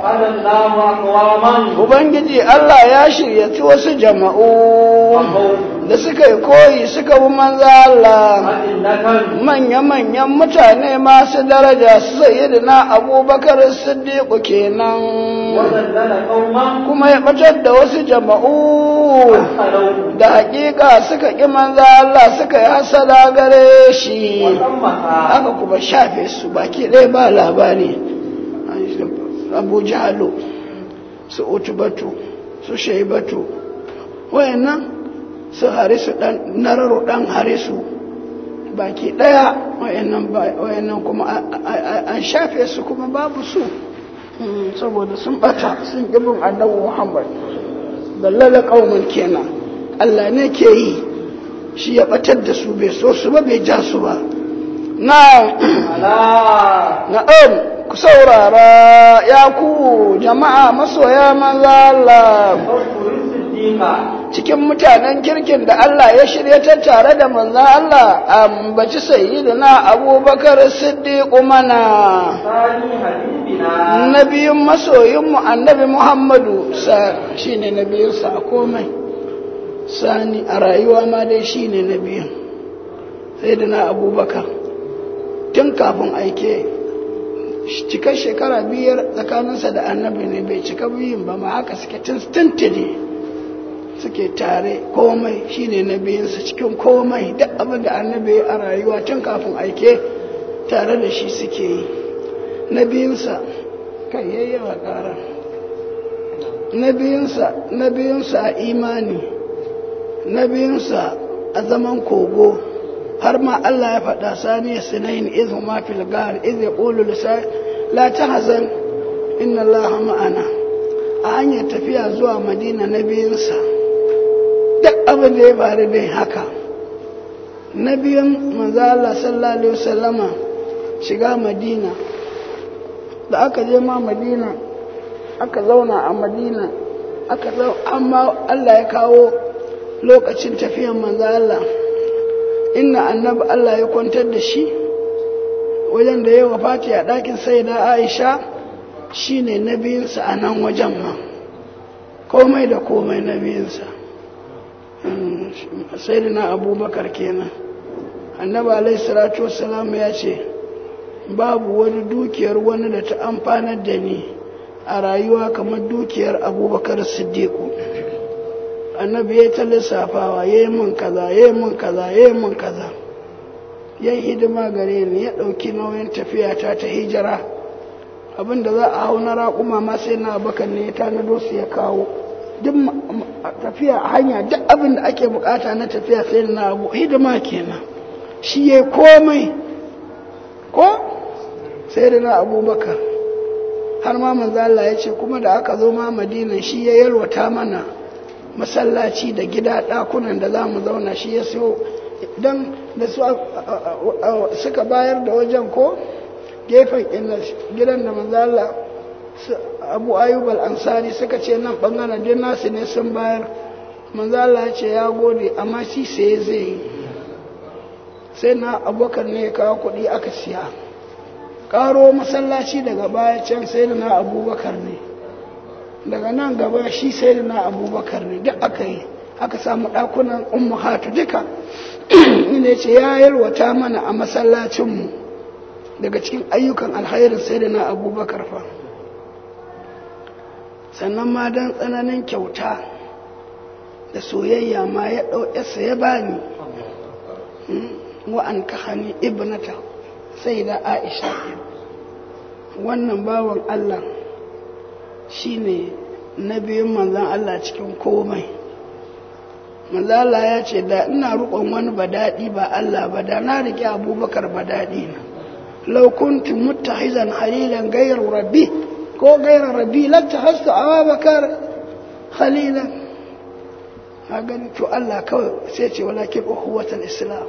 Speaker 1: Ubangiji Allah ya shiryaci wasu jama'u da suka yi koyi suka bi manza Allah manya-manyan mutane masu daraja su sayyidina abubakar siddiqu kenan kuma ya batar da wasu jama'u da hakika suka ƙi manza Allah suka yi hasada gare shi aka kuma shafe su baki ɗaya ba labari abu jahalo su utubatu su shaibatu wayannan su harisu dan nararo dan harisu baki daya wayannan wayannan kuma an shafe su kuma babu su saboda sun bata sun gibin annabi Muhammad dallala qauman kenan Allah ne ke yi shi ya batar da su bai so su ba bai ja su ba na na'am ku saurara ya ku jama'a masoya manzo Allah cikin mutanen kirkin da Allah ya shiryatar tare da manzo Allah ambaci sayyidina Abubakar Siddiq mana nabiyin masoyinmu annabi Muhammadu sa shine nabiyinsa a komai sani a rayuwa ma dai shine nabiyin sayyidina Abubakar tun kafin aike cikar shekara biyar tsakaninsa da annabi ne bai cika biyun ba ma haka suke tuntuni suke tare komai shine nabiyinsa cikin komai duk abin da annabi a rayuwa tun kafin aike tare da shi suke yi nabiyinsa kan yayyawa ƙara nabiyinsa nabiyinsa a imani nabiyinsa a zaman kogo har ma Allah ya faɗa saniya sinayin izu ma fil gar iz yaqulu la tahzan inna Allah ma'ana a hanyar tafiya zuwa Madina na biyunsa duk abin da ya faru dai haka na biyun manzo Allah sallallahu alaihi wasallama shiga Madina da aka je ma Madina aka zauna a Madina aka amma Allah ya kawo lokacin tafiyan manzo Allah inna annabi Allah ya kwantar da shi wajen da ya wafati a ɗakin sai da Aisha shine nabiyinsa a nan wajen ma komai da komai nabiyinsa sai da na abubakar kenan annabi alaihi salatu wassalam ya ce babu wani dukiyar wani da ta amfanar da ni a rayuwa kamar dukiyar abubakar siddiqu annabi ya ta lissafawa ya yi mun kaza ya yi mun kaza ya yi mun kaza ya yi hidima gare ni ya ɗauki nauyin tafiya ta ta hijira abinda za a hau na raƙuma ma sai na bakan ne ya tanado su ya kawo duk tafiya a hanya duk abin da ake bukata na tafiya sai na abu hidima kenan shi ya komai ko sai da na abubakar har ma manzo Allah ya ce kuma da aka zo ma madina shi ya yalwata mana masallaci da gida ɗakunan da za mu zauna shi ya siyo don da su suka bayar da wajen ko gefen gidan da manzo Allah abu ayyub al-ansari suka ce nan bangaren din nasu ne sun bayar manzo Allah ya ce ya gode amma shi sai zai yi sai na abubakar ne ya kawo kuɗi aka siya ƙaro masallaci daga baya can sai da na abubakar ne daga nan gaba shi sai da na abubakar ne duk aka yi aka samu ɗakunan ummu hatu duka ne ce ya yalwata mana a masallacinmu daga cikin ayyukan alhairin sai da na abubakar fa sannan ma don tsananin kyauta da soyayya ma ya ɗauƙesa ya bani wa'an kahani ibnata sai da aisha wannan bawan allah shine na biyun manzan allah cikin komai manzan allah ya ce da ina rukon wani badaɗi ba allah ba da na riƙe abubakar badaɗi na laukuntu muttahizan halilan gayar rabbi ko gairar rabi latta hastu abubakar khalilan a gani to Allah kawai sai ce walakin uhuwatul islam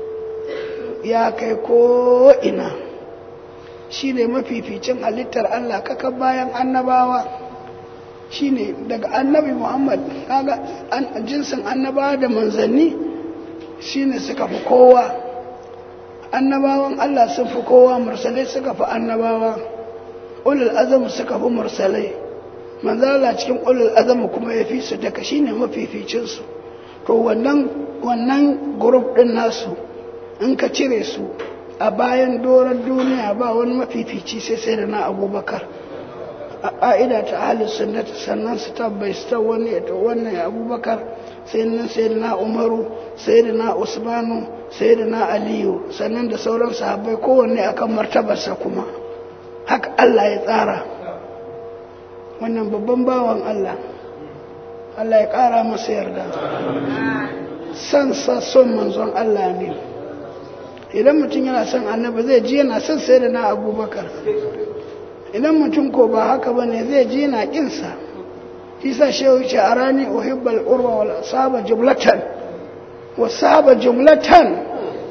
Speaker 1: ya kai ko ina shi ne mafificin halittar Allah kaka bayan annabawa shi ne daga annabi muhammad kaga jinsin annabawa da manzanni shi ne suka fi kowa annabawan Allah sun fi kowa mursalai suka fi annabawa ulul azam suka fi mursalai manzala cikin ulul azam kuma ya fi su daga shine mafificin su to wannan wannan group din nasu in ka cire su a bayan doron duniya ba wani mafifici sai sai da na abubakar a ƙa'ida ta ahli sunnati sannan su tabbai su wani ya wannan abubakar sai nan sai da na umaru sai da na usmanu sai da na aliyu sannan da sauran sahabbai kowanne akan martabarsa kuma haka Allah ya tsara wannan babban bawan Allah Allah ya ƙara masa yarda san sa son manzon Allah ne idan mutum yana son annabi zai ji yana son sai da na abubakar idan mutum ko ba haka ba ne zai ji yana ƙinsa isa shehu ce a rani uhibbal urwa wal saba jumlatan wa saba jumlatan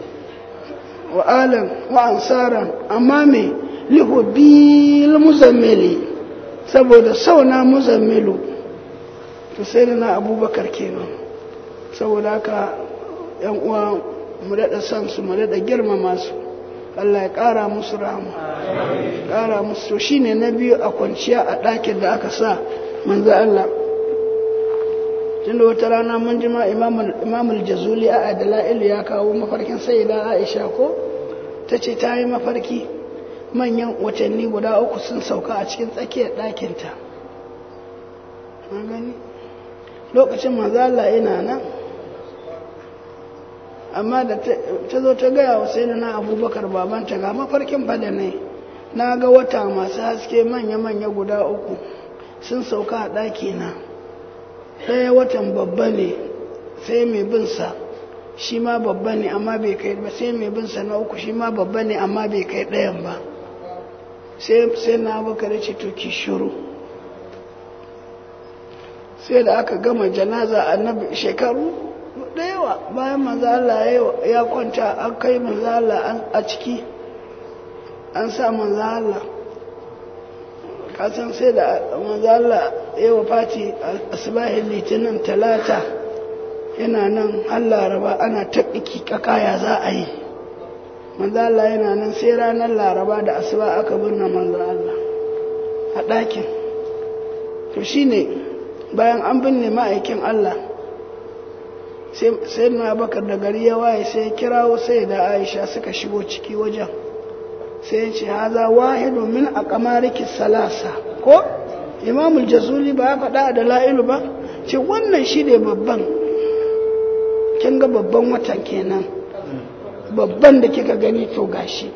Speaker 1: wa alam wa ansaran amma me lihubil muzammili saboda sauna muzammilu to sai da na abubakar kenan saboda haka yan uwa mu daɗa san su mu daɗa girmama su Allah ya ƙara musu rahama ƙara musu to shine na biyu a kwanciya a ɗakin da aka sa manzo Allah tunda wata rana mun ji ma imamul jazuli a adala'ilu ya kawo mafarkin sayyida aisha ko ta ce ta yi mafarki manyan watanni guda uku sun sauka a cikin tsakiyar ɗakinta gani lokacin mazala yana nan amma da ta zo ta gaya wa sai na abubakar babanta ga mafarkin fada ne na ga wata masu haske manya-manya guda uku sun sauka a ɗakina ɗaya watan babba ne sai mai binsa shi ma babba ne amma bai kai ba sai mai binsa na uku shi ma babba ne amma bai kai ɗayan ba sai na abubakar ce to ki shuru sai da aka gama janaza annabi shekaru da yawa bayan manzala ya kwanta an kai manzala a ciki an sa manzala kasan sai da manzala ya wafati asibahin litinin talata yana nan har laraba ana taɓiki kakaya za a yi manzo Allah yana nan sai ranar laraba da asuba aka binne manzo Allah a ɗakin to shine bayan an binne ma'aikin Allah sai na bakar da gari ya waye sai ya kirawo sai da aisha suka shigo ciki wajen sai ya ce haza wahidu min a kamariki salasa ko imamul jazuli ba ya faɗa da la'ilu ba ce wannan shi ne babban kin ga babban watan kenan babban da kika gani to gashi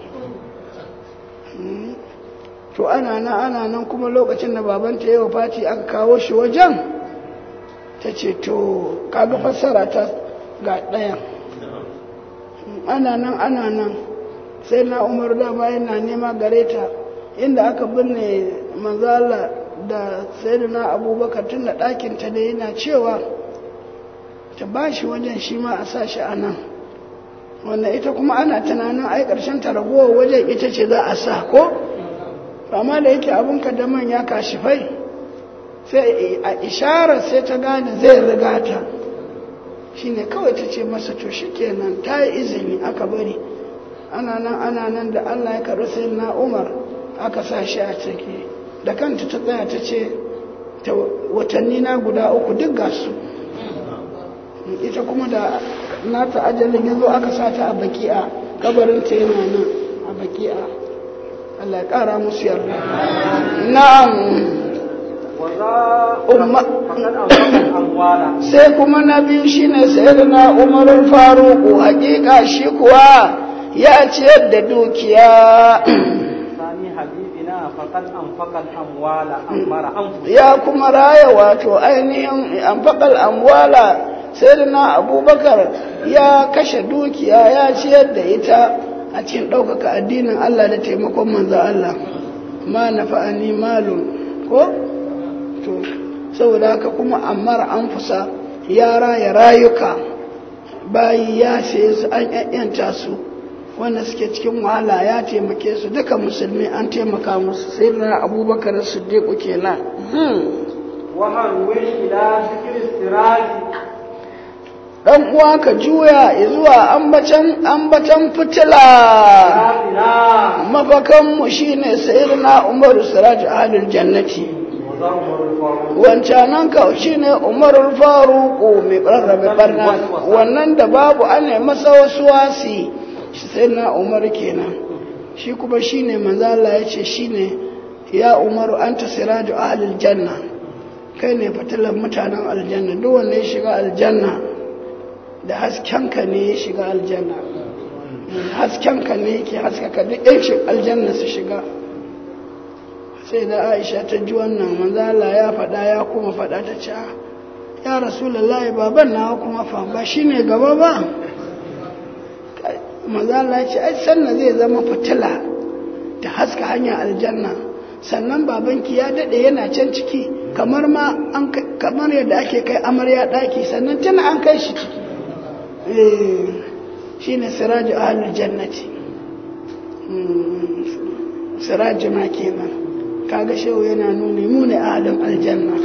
Speaker 1: to ana nan ana nan kuma lokacin da babanta ya Fati aka kawo shi wajen ta ce to kaga fassara ta ga ɗayan ana nan ana nan sai na umar da bayan na nema gare ta inda aka binne manzala da sayyidina abubakar tun da ɗakinta da yana cewa ta ba shi wajen shi ma a sa shi a nan wannan ita kuma ana tunanin ai ƙarshen ta ragowar wajen ita ce za a sa ko amma da yake abinka da manya kashifai sai a isharar sai ta gane zai riga ta shine kawai ta ce masa to shikenan ta yi izini aka bari ana nan ana nan da Allah ya karɓi sai na Umar aka sa shi a ciki da kanta ta tsaya ta ce ta watanni na guda uku duk ga su ita kuma da nata ajalin ya zo aka sa ta a baki'a kabarinta yana nan a baki'a Allah ya ƙara musu yarda na'am sai kuma na biyu shine sayyidina Umar Faruku hakika shi kuwa ya ciyar da dukiya ya kuma raya wato ainihin anfaqal amwala sayyidina Abubakar ya kashe dukiya ya ciyar da ita a cikin ɗaukaka addinin Allah da taimakon manzo Allah ma nafa'ani malun ko to saboda haka kuma ammar an fusa ya raya rayuka bayi ya saye su an yayyanta su wanda suke cikin wahala ya taimake su duka musulmi an taimaka musu sai na abubakar siddiqu kenan dan uwa ka juya zuwa ambatan ambatan fitila mafakan mu shine sayyidina umaru siraj ahlul jannati wancanan ka shi ne umarul faruku mai rarrabe barna wannan da babu ana masa wasu wasi shi sai na umar kenan shi kuma shi ne manzala ya ce shi ne ya umaru an ta siraju ahalil janna kai ne fitilan mutanen aljanna duk wanda ya shiga aljanna da haskenka ne ya shiga aljanna haskenka ne yake haskaka duk yan aljanna su shiga sai da aisha ta ji wannan manzala ya faɗa ya kuma faɗa ta ce ya rasulallah baban nawa kuma fa ba shi ne gaba ba manzala ya ce ai sannan zai zama fitila ta haska hanyar aljanna sannan babanki ya daɗe yana can ciki kamar ma kamar yadda ake kai amarya ɗaki sannan tana an kai shi ciki shi ne siraju ahalul jannati siraju ma kenan kaga shehu yana nuni mu ne adam aljanna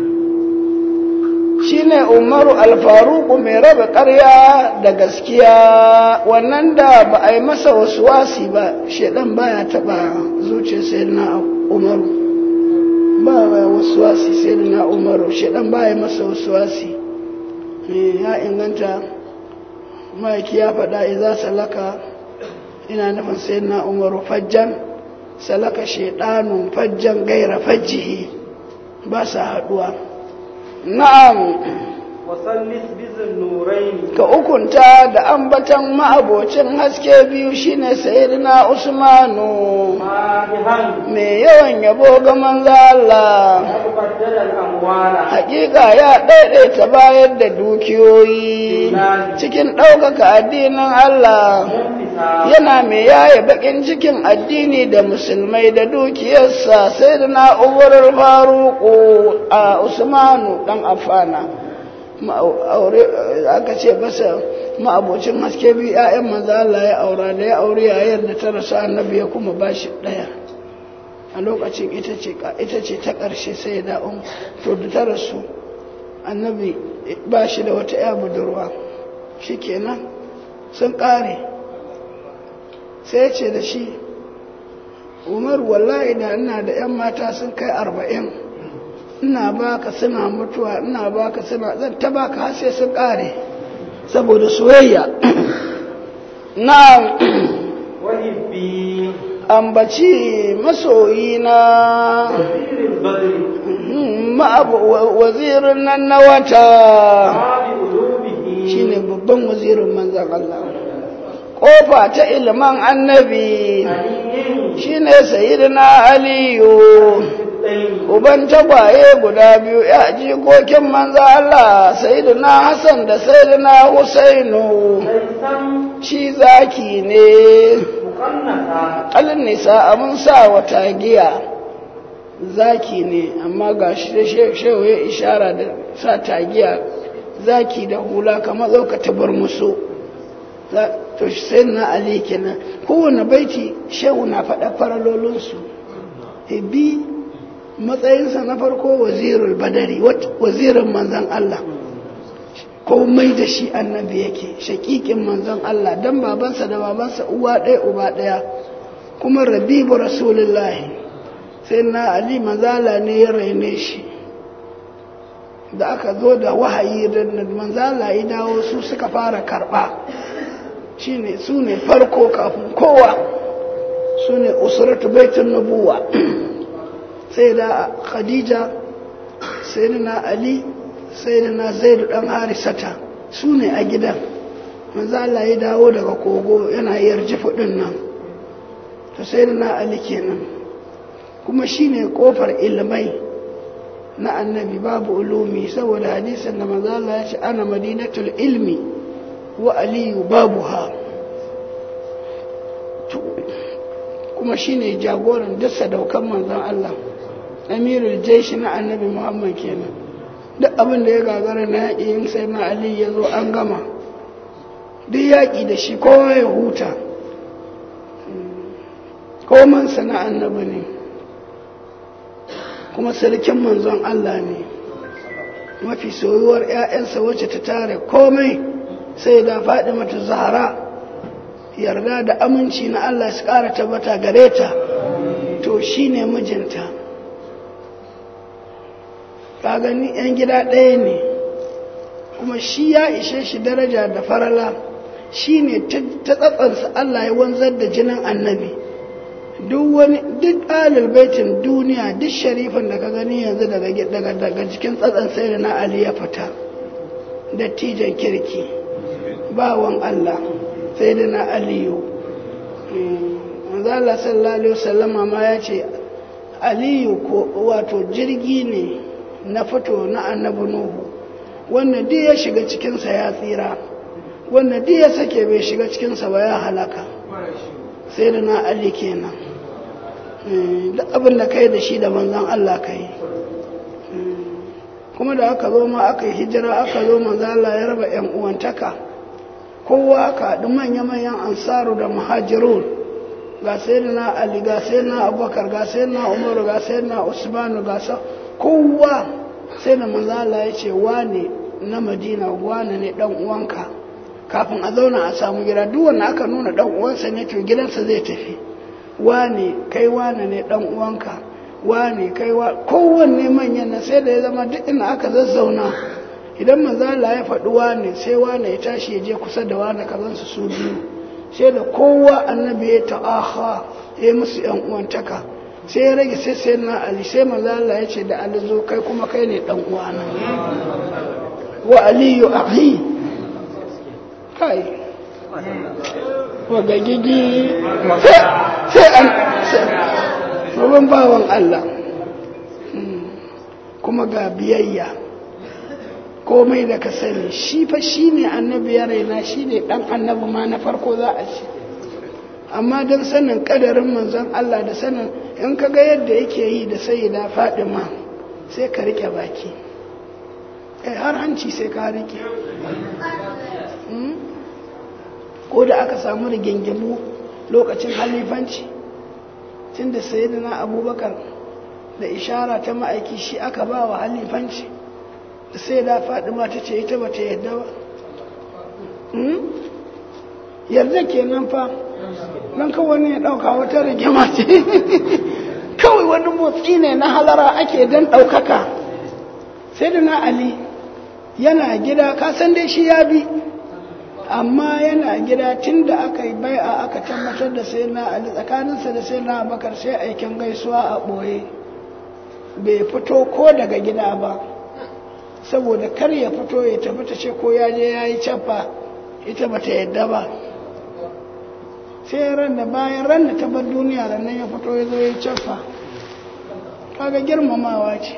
Speaker 1: shine umaru alfaruku mai raba ƙarya da gaskiya wannan da ba a yi masa wasu wasi ba shedan baya taba zuciya sai na umaru ba wasu wasi sai na umaru shedan baya masa wasu wasi ya inganta ma'aiki ya faɗa iza salaka ina nufin sai na umaru fajjan salaka shaidanun fajjan gaira fajjihi ba sa haduwa na'am
Speaker 2: wasallis bizin nuraini
Speaker 1: ka ukunta da ambatan ma'abocin haske biyu shine sayyidina usmanu
Speaker 2: madihan
Speaker 1: mai yawan yabo ga manzo Allah
Speaker 2: mubaddal al-amwala
Speaker 1: hakika ya daidaita bayar da dukiyoyi cikin ɗaukaka addinin Allah
Speaker 2: munfisa
Speaker 1: yana mai yaye bakin cikin addini da musulmai da dukiyarsa sai da na'urar faruku a usmanu dan afana aka ce masa ma'abocin haske biyu 'ya'yan maza Allah ya aura da ya aure yayar da ta rasu annabi ya kuma ba shi ɗaya a lokacin ita ce ita ce ta ƙarshe sai da um to da ta rasu annabi ba shi da wata 'ya budurwa shikenan sun ƙare sai ya ce da shi umar wallahi da ina da 'yan mata sun kai arba'in ina baka suna mutuwa ina baka suna zan ta baka har sai sun kare saboda soyayya na
Speaker 2: wahibbi
Speaker 1: ambaci masoyi na
Speaker 2: waziril badri
Speaker 1: wazirin nan na wata
Speaker 2: abi ulubihi
Speaker 1: shine babban wazirin manzan Allah kofa ta ilman annabi
Speaker 2: aliyin
Speaker 1: shine sayyidina aliyu
Speaker 2: ɗayin
Speaker 1: uban tagwaye guda biyu ya jikokin manzo Allah sayyidina Hassan da sayyidina Husainu
Speaker 2: laisan
Speaker 1: shi zaki ne
Speaker 2: mukannata
Speaker 1: alin nisa abun sa wata giya zaki ne amma ga shi da shehu ya ishara da sa tagiya zaki da hula kamar zauka tabar musu Za- to sai na ali kenan kowane baiti shehu na faɗa faralolinsu bi matsayinsa na farko wazirul badari wazirin manzan Allah komai da shi annabi yake shakikin manzan Allah dan babansa da babansa uwa ɗaya uba ɗaya kuma rabibu rasulullahi sai na ali manzala ne ya raine shi da aka zo da wahayi da manzala ya dawo su suka fara karɓa shine su ne farko kafin kowa su ne usuratu baitun nubuwa sai da khadija sai da na ali sai da na zaidu dan harisata su ne a gidan manzo Allah ya dawo daga kogo yana yarji fudin nan to sai da na ali kenan kuma shine kofar ilmai na annabi babu ulumi saboda hadisin da manzo Allah ya ce ana madinatul ilmi wa aliyu babuha kuma shine jagoran duk sadaukan manzon Allah amirul jaishi na annabi muhammad kenan duk abin da ya gagara na yaƙi yin sai na ali ya zo an gama duk yaƙi da shi kowa ya huta komansa na annabi ne kuma sarkin manzon Allah ne mafi soyuwar 'ya'yansa wacce ta tare komai sai da faɗi mata zahara yarda da aminci na Allah su ƙara tabbata gare ta to shi ne mijinta ka gani 'yan gida ɗaya ne kuma shi ya ishe shi daraja da farala shi ne ta tsatsansa Allah ya wanzar da jinin annabi duk wani duk alil baitin duniya duk sharifin da ka gani yanzu daga daga cikin tsatsan sai da na Ali ya fita dattijan kirki bawan Allah sai da na aliyu manzo Allah sallallahu alaihi wasallama ma ya ce aliyu ko wato jirgi ne na fito na annabi nuhu wanda duk ya shiga cikinsa ya tsira wanda duk ya sake bai shiga cikinsa ba ya halaka sai da na ali kenan duk abin da kai da shi da manzan Allah kai kuma da aka zo ma aka yi hijira aka zo manzan Allah ya raba yan uwantaka kowa aka haɗu manya-manyan ansaru da muhajirun ga sai da na ali ga sai na abubakar ga sai na umaru ga sai na usmanu ga sa kowa sai da manzala ya ce wane na madina wane ne dan uwanka kafin a zauna a samu gida duk wanda aka nuna dan uwansa ne to gidansa zai tafi wane kai wane ne dan uwanka wane kai wa kowanne manyan na sai da ya zama duk inda aka zazzauna idan manzala ya faɗi wane sai wane ya tashi ya je kusa da wane kazansu su biyu sai da kowa annabi ya ta'aha ya musu yan uwantaka sai ya rage sai sai na ali sai manzo Allah ya ce da ali zo kai kuma kai ne dan uwana wa aliyu akhi kai wa gagigi sai an babban bawan Allah kuma ga biyayya komai da ka sani shi fa shi ne annabi ya raina shi ne dan annabi ma na farko za a ce amma don sanin kadarin manzon Allah da sanin in ka ga yadda yake yi da sai da fadima sai ka rike baki kai har hanci sai ka rike ko da aka samu rigingimu lokacin halifanci tun da sayyidina abubakar da ishara ta ma'aiki shi aka ba wa halifanci da sai da fadima ta ce ita ba ta yadda ba yarda kenan fa don kawai ne ya ɗauka wata rigima ce kawai wani motsi ne na halara ake don ɗaukaka sai da na ali yana gida kasan dai shi ya bi amma yana gida tun da aka yi bai'a aka tabbatar da sai na ali tsakaninsa da sai na bakar sai aikin gaisuwa a ɓoye bai fito ko daga gida ba saboda kar ya fito ya tafi ta ce ko ya je ya yi cappa ita ba ta yadda ba sai ran da bayan ran da ta bar duniya da nan ya fito ya zo ya cafa kaga girmamawa ce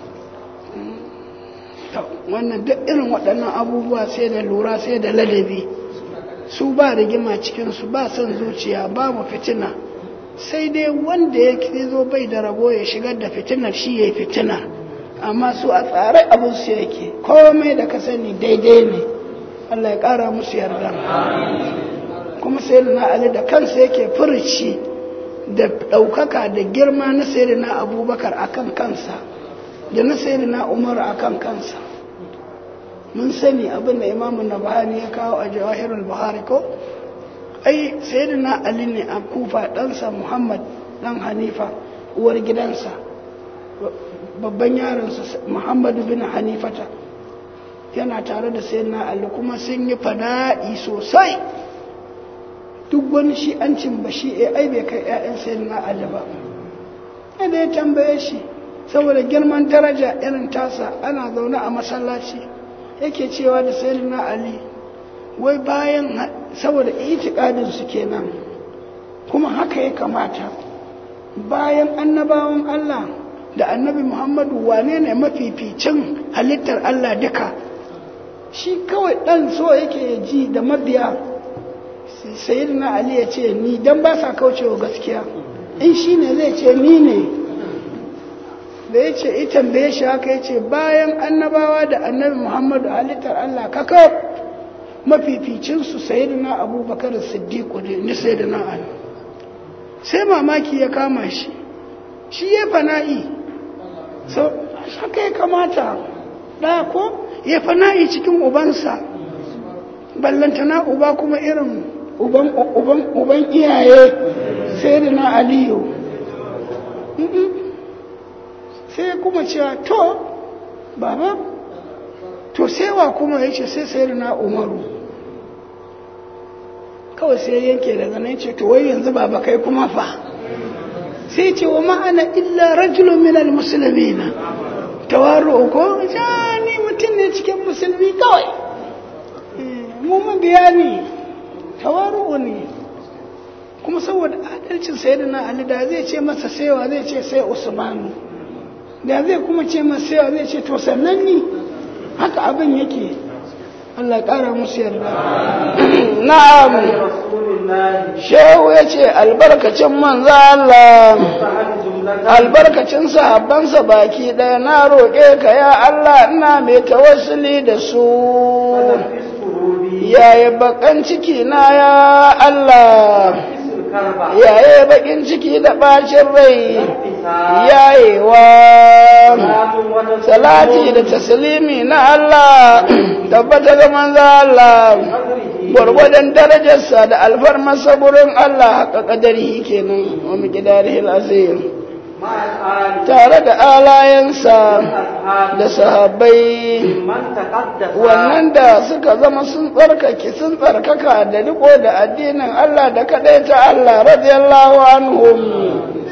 Speaker 1: wannan duk irin waɗannan abubuwa sai da lura sai da ladabi su ba rigima cikinsu ba son zuciya babu fitina sai dai wanda ya zo bai da rabo ya shigar da fitinar shi ya yi fitina amma su a tsare abinsu yake komai da ka sani daidai ne Allah ya ƙara musu yarda kuma sai na Ali da kansa yake furici da ɗaukaka da girma na sayyidina abubakar akan kansa da na sayyidina umar akan kansa mun sani abin da imamu nabahani ya kawo a jawahirul buhari ko ai sayyidina ali ne a kufa ɗansa muhammad ɗan hanifa uwar gidansa babban yaronsa muhammadu bin hanifata yana tare da sayyidina ali kuma sun yi fada'i sosai duk wani shi an cin ba shi ai bai kai 'ya'yan sayyidina ali ba da ya tambaye shi saboda girman daraja irin tasa ana zaune a masallaci yake cewa da sayyidina ali wai bayan saboda itikadin su kenan kuma haka ya kamata bayan annabawan Allah da annabi Muhammadu wane ne mafificin halittar Allah duka shi kawai dan so yake ji da mabiya sayyidina ali ya ce ni dan ba sa kaucewa gaskiya in shi ne zai ce ni ne da ya ce ita tambaye shi haka ya ce bayan annabawa da annabi muhammadu halittar allah kaka mafificinsu sayidina abubakar siddiqu ne ni sayidina ali sai mamaki ya kama shi shi ya fana'i so haka ya kamata ɗaya ko ya fana'i cikin ubansa ballantana uba kuma irin uban uban uban iyaye sayidina aliyu sai kuma cewa to baba to sai wa kuma ya ce sai sayar na umaru kawai sai yanke daga nan ce to wai yanzu baba kai kuma fa sai ce wa ma'ana illa rajulun minal musulmi na tawaru ko ni mutum ne cikin musulmi kawai mu mabiya ne tawaru ne kuma saboda adalcin sayyidina ali da zai ce masa saiwa zai ce sai usmanu da zai kuma ce masa saiwa zai ce to sannan ni haka abin yake Allah ƙara musu yarda na'am shehu ya ce albarkacin manzo Allah albarkacin sahabbansa baki ɗaya na roƙe ka ya Allah ina mai tawassuli da su yaya bakan ciki na ya Allah yaye bakin ciki da bacin rai yayewa salati da taslimi na Allah tabbata ga manzo Allah gwargwadon darajarsa da alfarmarsa gurin Allah haka kadari kenan wa miqdarihi azim tare da alayensa da sahabbai wannan da suka zama sun tsarkake sun tsarkaka da riko da addinin Allah da ta Allah radiyallahu anhum